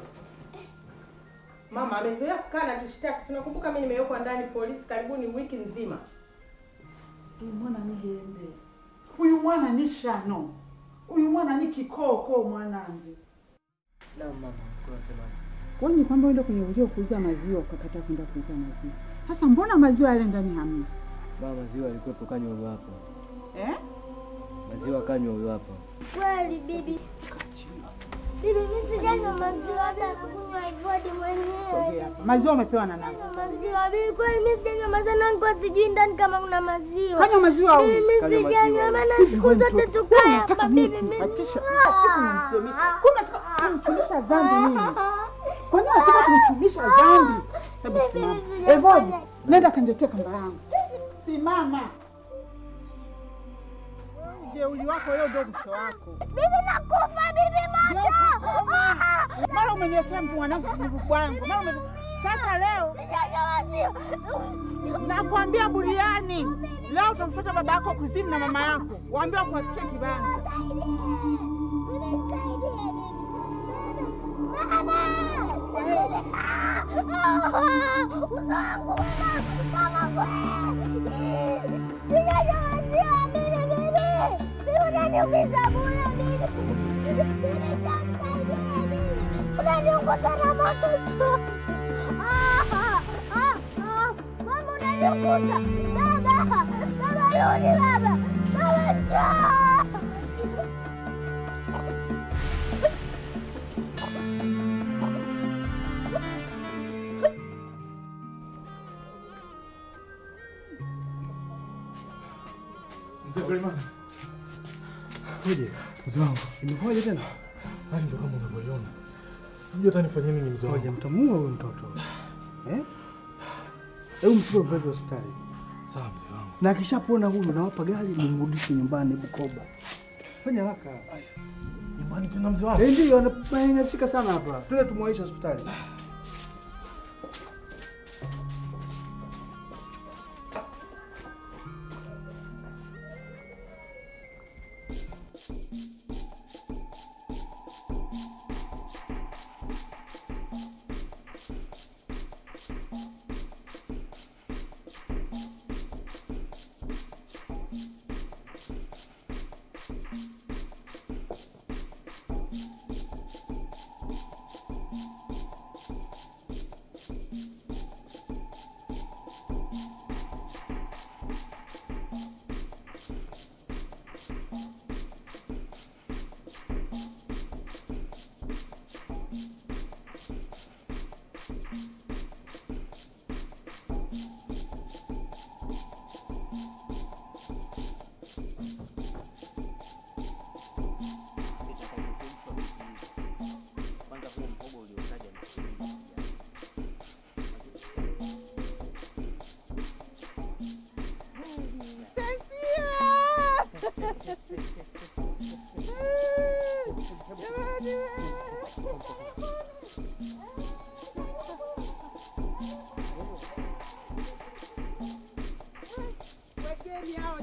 Mama amezoea kukaa na tushtaki. Si unakumbuka mimi nimewekwa ndani polisi karibuni wiki nzima. Huyu mwana ni gembe, huyu mwana ni shano, huyu mwana ni kikoko mwanangu. Na mama, kwa semaje? Kwani ni kwamba uende kwenye ujio kuuza maziwa ukakataa kwenda kuuza maziwa? Sasa mbona maziwa yale ndani hamna? Baba, maziwa yalikuwepo, kanywa huyo hapa. Eh? Maziwa kanywa huyo hapa. Kweli bibi. Bibi, mimi sijanywa maziwa, labda nakunywa hivyo hadi mwenyewe. Maziwa umepewa na nani? Maziwa bibi, kweli mimi sijanywa maziwa, na nilikuwa sijui ndani kama kuna maziwa. Kanywa maziwa au? Bibi, mimi Kanywa maziwa. sijanywa, maana Hivi siku wewe zote mtoto, tukae wewe hapa unataka bibi, nini mimi. kufatisha? Unataka kunisemea? Kuna unataka kunifundisha dhambi mimi? Kwa nini unataka kunichumisha dhambi? Hebu simama. Evodi, nenda kaniletea kamba yangu. Simama. Ujeuri wako leo ndio mwisho wako. Bibi, nakufa bibi, moto. Mara umeniwekea mtu mwanangu mguu wangu. Mara ume... Sasa leo nakwambia buriani, leo utamfuata baba yako kuzimu na mama yako, waambie wakuachie kibanza. Unaniunguza na moto. Ah, ah, ah, ah. Mama unaniunguza. Baba, baba rudi baba. Baba njoo. Mzee Freeman. Uje, mzee wangu. Imekuwaje tena? Hali ndio kama unavyoiona. Sijui hata nifanye nini mzee wangu. Ngoja mtamua huyo mtoto. Eh? Hebu mchukue mpeleke hospitali. Sawa mzee wangu. Na akishapona huyu nawapa gari nimrudishe nyumbani Bukoba. Fanya haraka. Nyumbani tena mzee wangu. Eh, ndio ananyanyasika sana hapa. Twende tumwaishe hospitali.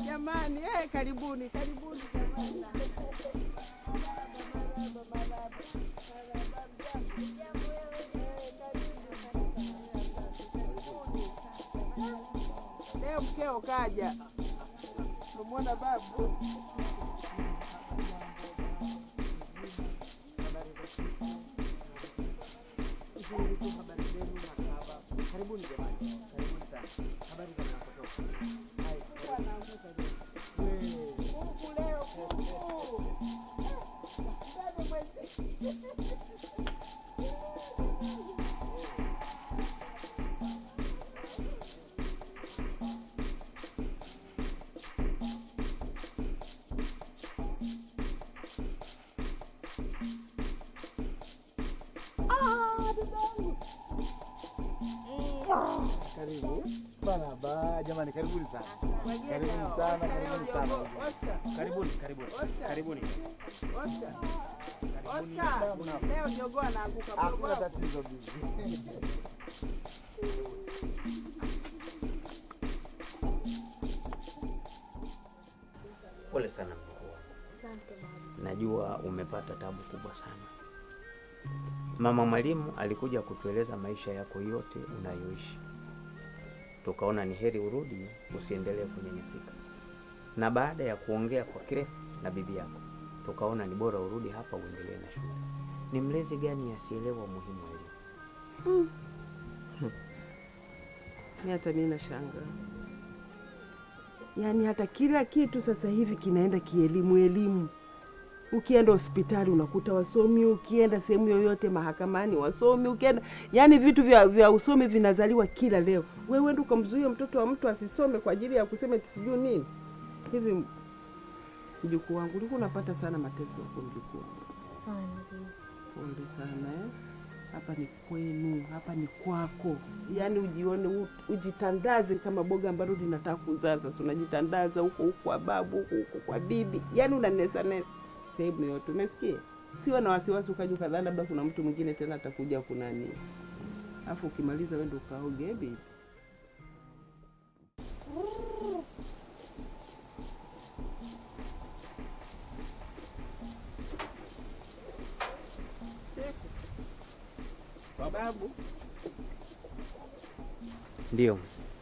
jamani, eh, karibuni karibuni jamani. Leo mkeo kaja, umemwona babu. Karibuni jamani, karibuni sana. Habari za mnapotoka? Karibu bana ba jamani, karibuni sana, karibuni sana, karibuni sana, karibuni, karibuni, karibuni. Oscar, Oscar, leo jogoo anaanguka Hakuna mdogo. tatizo bibi. Pole sana mkuu wangu, Asante baba. najua umepata tabu kubwa sana. Mama mwalimu alikuja kutueleza maisha yako yote unayoishi, tukaona ni heri urudi, usiendelee kunyanyasika. Na baada ya kuongea kwa kirefu na bibi yako, tukaona ni bora urudi hapa uendelee na shule. Ni mlezi gani asielewa umuhimu wa elimu? Mi hata mi nashangaa, yaani hata kila kitu sasa hivi kinaenda kielimu elimu. Ukienda hospitali unakuta wasomi, ukienda sehemu yoyote mahakamani wasomi, ukienda yaani vitu vya, vya usomi vinazaliwa kila leo. Wewe ndo ukamzuia mtoto wa mtu asisome kwa ajili ya kusema eti sijui nini hivi. Mjukuu wangu ulikuwa unapata sana mateso huko, mjukuu wangu. Sana bibi. Pole sana eh. Hapa ni kwenu, hapa ni kwako, yaani ujione, u- ujitandaze kama boga ambalo linataka kuzaa. Sasa unajitandaza huko huko kwa babu, huko huko kwa bibi, yaani unanesa nesa sehemu yote, umesikia? Siwe na wasiwasi ukaja ukadhani labda kuna mtu mwingine tena atakuja kunani, alafu ukimaliza wewe ndio ukaoge eh, bibi. Babu, Ndio,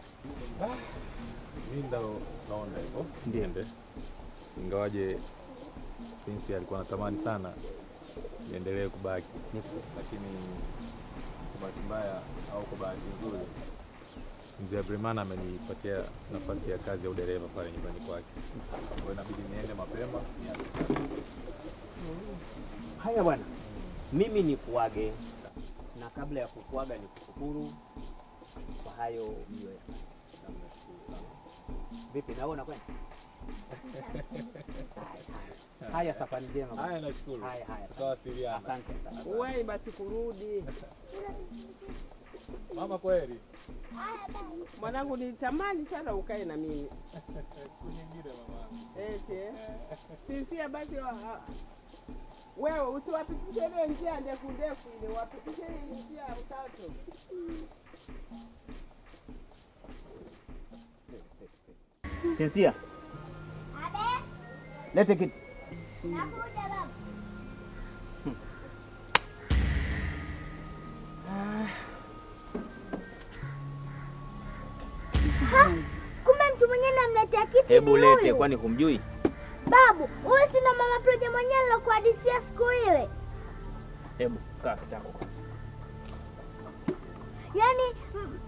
Mi ndo naona hivyo Ndiyo. niende, ingawaje Sinsi alikuwa anatamani sana niendelee kubaki, lakini kwa bahati mbaya au kwa bahati nzuri mzee Abrimana amenipatia nafasi ya kazi ya udereva pale nyumbani kwake, kwa hiyo inabidi niende mapema nianze kazi. haya bwana, mimi ni kuage, na kabla ya kukuaga ni kushukuru kwa hayo mliyoyafanya. Na mnashukuru sana. Vipi, nawe unakwenda? Haya, haya. Haya, safari njema. bwana. Haya, nashukuru. Haya, haya. Tutawasiliana. Asante sana. Uwai basi kurudi. Mama, kweli Mwanangu, nilitamani sana ukae na mimi siku nyingine mama. eti eh. Sisia basi wa- ha- wewe usiwapitishe ile njia ndefu ndefu ile, wapitishe ile njia ya utatu. Sinsia, lete kitu. Kumbe mtu mwingine namletea kitu Hebu ni lete, huyu. kwani humjui? Babu, huyu sina mama Proje mwenyewe nilokuhadisia siku ile. Hebu kaa kitako kwanza. Yaani mm,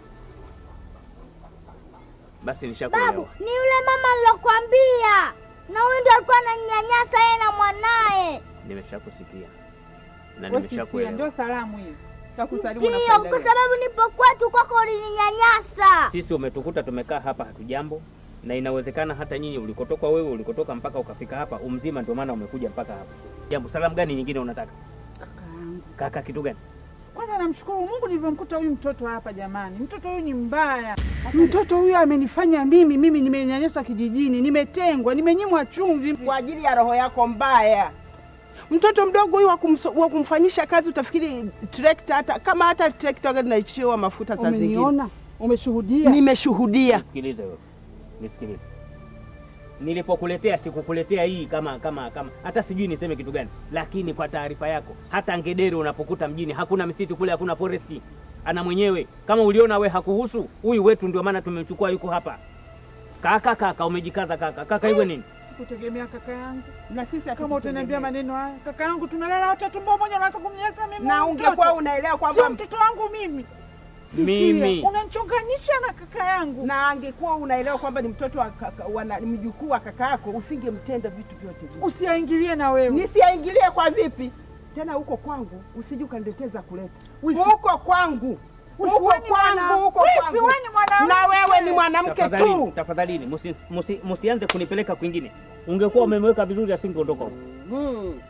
Basi babu, nishakuelewa. ni yule mama nilokuambia, na huyu ndio alikuwa ananyanyasa yeye na mwanaye. Nimeshakusikia na Wewe Sisia, nimeshakuelewa. ndio salamu hiyo. Takusalimu na Ndio, kwa kuendelea. sababu nipo kwetu kwako ulininyanyasa. Sisi umetukuta tumekaa hapa hatujambo, na inawezekana hata nyinyi ulikotoka wewe ulikotoka mpaka ukafika hapa umzima, ndio maana umekuja mpaka hapa. Jambo, salamu gani nyingine unataka? Kakaangu. Kaka, kitu gani? Kwanza namshukuru Mungu nilivyomkuta huyu mtoto hapa jamani. Mtoto huyu ni mbaya. Mtoto huyu amenifanya mimi, mimi nimenyanyaswa kijijini, nimetengwa, nimenyimwa chumvi. kwa ajili ya roho yako mbaya. Mtoto mdogo huyu wa kumso- wa kumfanyisha kazi utafikiri trekta, hata kama hata trekta gari naishiwa mafuta saa zingine. Umeniona? Umeshuhudia? Nimeshuhudia. Nisikilize wewe, nisikilize. nilipokuletea sikukuletea hii kama kama kama hata sijui niseme kitu gani, lakini kwa taarifa yako, hata ngedere unapokuta mjini hakuna misitu kule, hakuna foresti, ana mwenyewe. Kama uliona we hakuhusu huyu wetu, ndio maana tumemchukua yuko hapa. Kaka kaka, umejikaza kaka kaka, iwe nini? Sikutegemea kaka yangu, na sisi kama utaniambia maneno haya, kaka yangu, tumelala wote tumbo moja, unaanza kumnyanyasa mimi. Na huyu ungekuwa mtoto. unaelewa kwamba- sio mtoto wangu mimi. Sisia, Mimi. unanichonganisha na kaka yangu. na angekuwa unaelewa kwamba ni mtoto wa kaka, wana, ni mjukuu wa kaka yako, usingemtenda vitu vyote hivi. Usiaingilie na wewe. Nisiaingilie kwa vipi? Tena huko kwangu usije ukanileteza kuleta huko kwangu Wifi, huko wewe ni mwana- kwangu huko Wifi, kwangu. wewe ni mwanamke. na wewe ni mwanamke Tafadhalini, tu. tafadhalini, musi- musi- musianze kunipeleka kwingine. Ungekuwa umemweka vizuri, asingeondoka huko. Mm.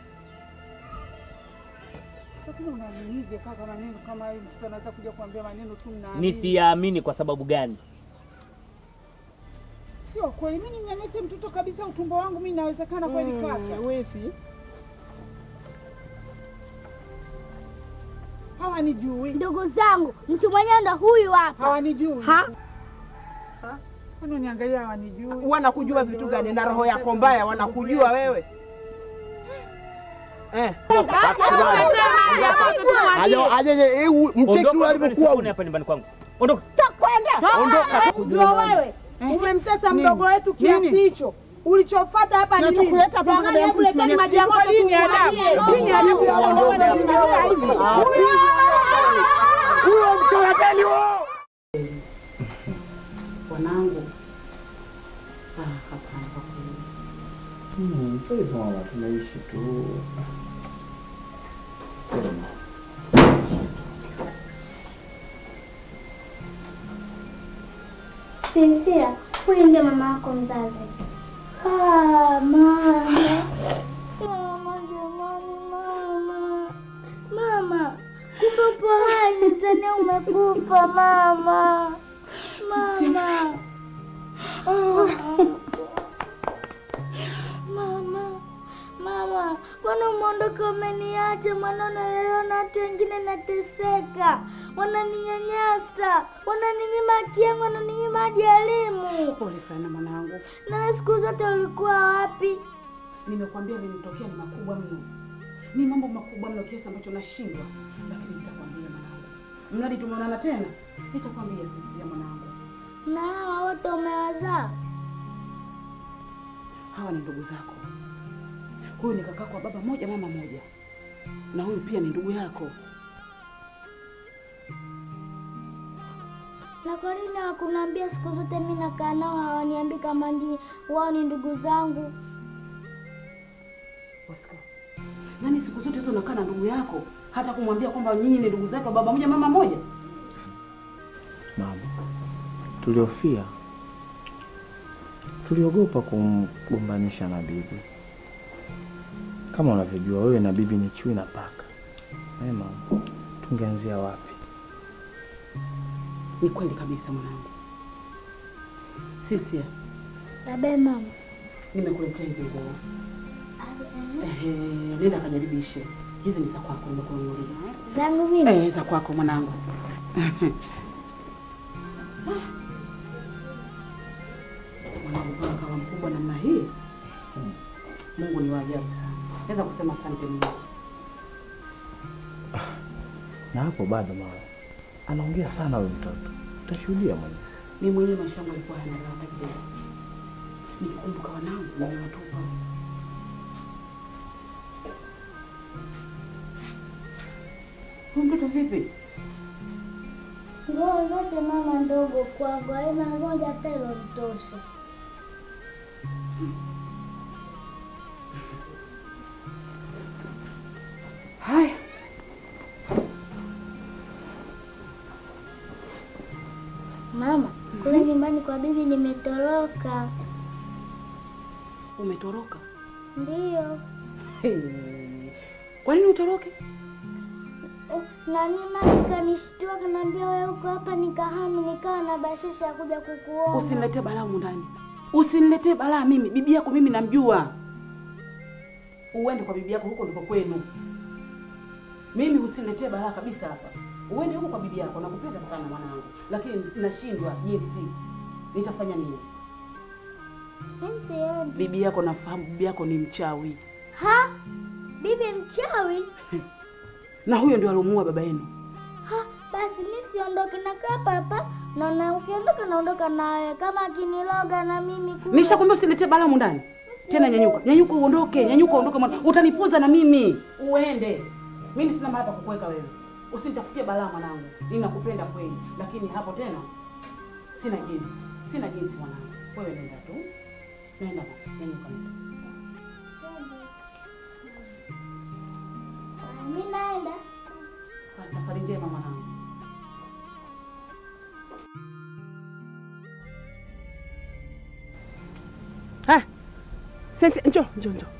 Lakini unaminije kaka maneno kama hayo, mtoto anaweza kuja kuambia maneno tu mnaamini. Nisiyaamini kwa sababu gani? Sio kweli, mimi ninyanyase mtoto kabisa utumbo wangu, mimi inawezekana kweli Mm, kaka? Wifi, Hawanijui. Ndugu zangu, mtu mwenyewe ndo huyu hapa. Hawanijui. Ha? Kwani uniangalia hawanijui? wanakujua vitu gani? Na roho yako mbaya wanakujua wewe eh. Aje- aje mcheki huyu alivyokuwa huyu. hapa nyumbani kwangu. Ondoka. Ondoka. Ndio wewe umemtesa mdogo wetu kiasi hicho. Ulichofuata hapa ni nini? Kinachokuleta hapa Jamani, mbele ya hebu mtu leteni mwenye- maji ya moto Dini ya tumwagie. adabu. Dini ya adabu. Huyo mtoateni huo. Wanangu, ah, hapana kwa kweli. Hmm, sio hivyo mama, tunaishi tu. Sema. Sinsia, huyu ndiye mama yako mzazi. Ah, mama. Mama, jamani, mama. Mama, kumbe upo hai, nitania umekufa mama. Mama. Mama, mama, mbona umeondoka umeniacha? Maana unalelewa na watu wengine, nateseka, wananinyanyasa, wananinyima haki yangu, wananinyima hadi elimu. Pole sana mwanangu, Na siku zote ulikuwa wapi? nimekwambia linitokea ni makubwa mno, ni mambo makubwa mno kiasi ambacho nashindwa, lakini nitakwambia mwanangu, mradi tumeonana tena, nitakwambia sisi ya mwanangu. Na hawa wote umewazaa? Hawa ni ndugu zako. Huyu ni kakako wa baba moja mama moja, na huyu pia ni ndugu yako. Na kwa nini hawakuniambia siku zote? Mimi nakaa nao hawaniambii kama ndi wao ni ndugu zangu. Oscar, nani siku zote hizo unakaa na ndugu yako hata kumwambia kwamba nyinyi ni ndugu zake wa baba moja mama moja? Mama, tuliofia tuliogopa kumgombanisha na bibi. Kama unavyojua wewe na bibi ni chui na paka. Eh, mama, tungeanzia wapi? Ni kweli kabisa mwanangu. Sisia, Babe, mama. nimekuletea hizi nguo. Ehe, nenda kajaribishe. Hizi ni za kwako, nimekununulia. Zangu mimi? Eh, za kwako mwanangu. Mwanangu kama kawa mkubwa namna hii, Mungu ni wa ajabu sana. Naweza kusema asante Mungu. Na hapo bado mama, anaongea sana huyu mtoto, utashuhudia mwenyewe. Mimi mwenyewe maisha yangu yalikuwa hayana raha kabisa. Nikikumbuka wanangu nimewatupa. Huyu mtoto vipi? Nguo zote mama ndogo kwangu, haina moja hata ilonitosha. Haya, Mama, kule nyumbani kwa bibi nimetoroka. umetoroka? Ndiyo. Hey. Kwa nini utoroke? Oh, nani mama kanishtua kanaambia wewe uko hapa, nikahamu nikawa na bashasha ya kuja kukuona. Usiniletee balaa humu ndani, usiniletee balaa mimi. Bibi yako mimi namjua, uende kwa bibi yako, huko ndiko kwenu. Mimi usiniletee balaa kabisa hapa, uende huko kwa bibi yako. Nakupenda sana mwanangu, lakini nashindwa jinsi nitafanya nini. Mimi siendi. Bibi yako nafahamu, bibi yako ni mchawi, Ha? Bibi mchawi? na huyo ndio alomuua baba yenu. Ha, basi mimi siondoke nakaa hapa hapa. Na na ukiondoka naondoka nawe kama akiniloga na mimi kule. Nishakwambia usiniletee balamu ndani tena. Nyanyuka, nyanyuka, uondoke, nyanyuka, uondoke mwana, utanipuza na mimi. Uende, mimi sina mahali pa kukuweka wewe. Usinitafutie balaa mwanangu, ninakupenda kweli, lakini hapo tena sina jinsi, sina jinsi mwanangu. Wewe nenda tu, nenda bwana, nyanyuka, nenda. Mimi naenda. Kwa safari njema mwanangu. Ah, sasa njoo njoo njoo.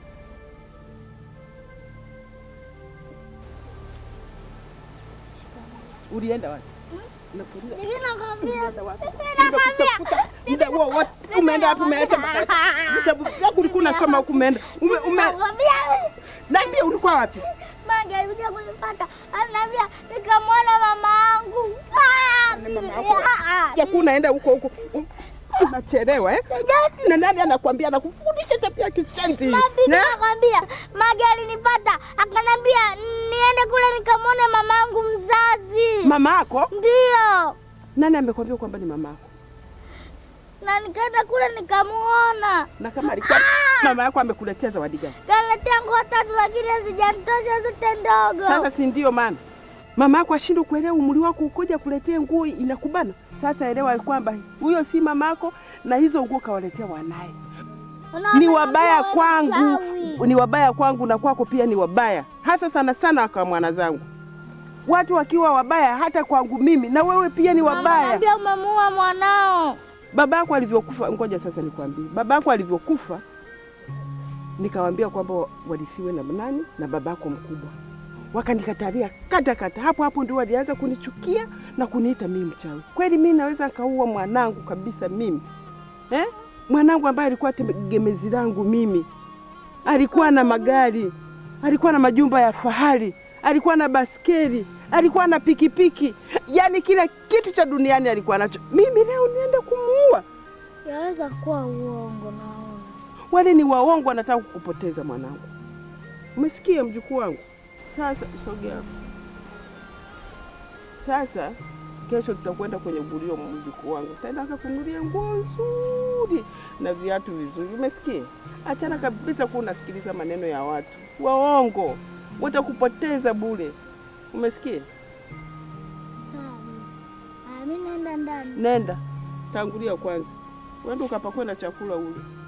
Ulienda wapi? Nakuuliza. Hivi nakwambia. Ulienda wapi? Nakwambia. Muda huo wote umeenda wapi? Umeacha makaratasi. vitabu vyako ulikuwa unasoma huku umeenda. Ume, ume... Nakwambia. Niambie ulikuwa wapi? Mange alikuja kunipata. Ananiambia nikamwona mama yangu. Ah, bibi. Ah, ah. Jaku unaenda huko huko. Unachelewa eh? Na nani anakuambia anakufundisha tabia kichanzi? Mabibi nakwambia, Mage alinipata akanambia niende kule nikamwone mama yangu mzazi. Mama yako? Ndio. Nani amekwambia kwamba ni mama yako? Na nikaenda kule nikamuona. Na kama alikuwa mama yako amekuletea zawadi gani? Kaniletea nguo tatu lakini hazijanitosha zote ndogo. Sasa si ndio maana mama yako ashindwe kuelewa umri wako ukoja kuletea nguo inakubana. Sasa elewa kwamba huyo si mama yako na hizo nguo kawaletea wanaye. Ni wabaya kwangu, ni wabaya kwangu na kwako pia ni wabaya, hasa sana sana kwa mwana zangu. Watu wakiwa wabaya hata kwangu mimi, na wewe pia ni wabaya. Naambia umemuua mwanao. Baba yako alivyokufa, ngoja sasa nikwambie, baba yako alivyokufa, nikawambia kwamba warithiwe na nani na baba yako mkubwa, wakanikatalia kata kata. Hapo hapo ndio walianza kunichukia na kuniita mimi mchawi. Kweli mimi naweza nikaua mwanangu kabisa mimi eh? Mwanangu ambaye alikuwa tegemezi langu mimi, alikuwa na magari, alikuwa na majumba ya fahari, alikuwa na baskeli, alikuwa na pikipiki, yaani kila kitu cha duniani alikuwa nacho. Mimi leo niende kumuua? Yaweza kuwa uongo naona. Wale ni waongo, wanataka kukupoteza mwanangu. Umesikia mjukuu wangu? Sasa sogea hapo. Sasa kesho tutakwenda kwenye gulio, mjukuu wangu, taenda kakunulia nguo nzuri na viatu vizuri, umesikia? Achana kabisa kuwa unasikiliza maneno ya watu waongo, watakupoteza bure, umesikia? Sawa. Ah, mimi naenda ndani. Nenda tangulia kwanza, uende ukapakwe na chakula ule.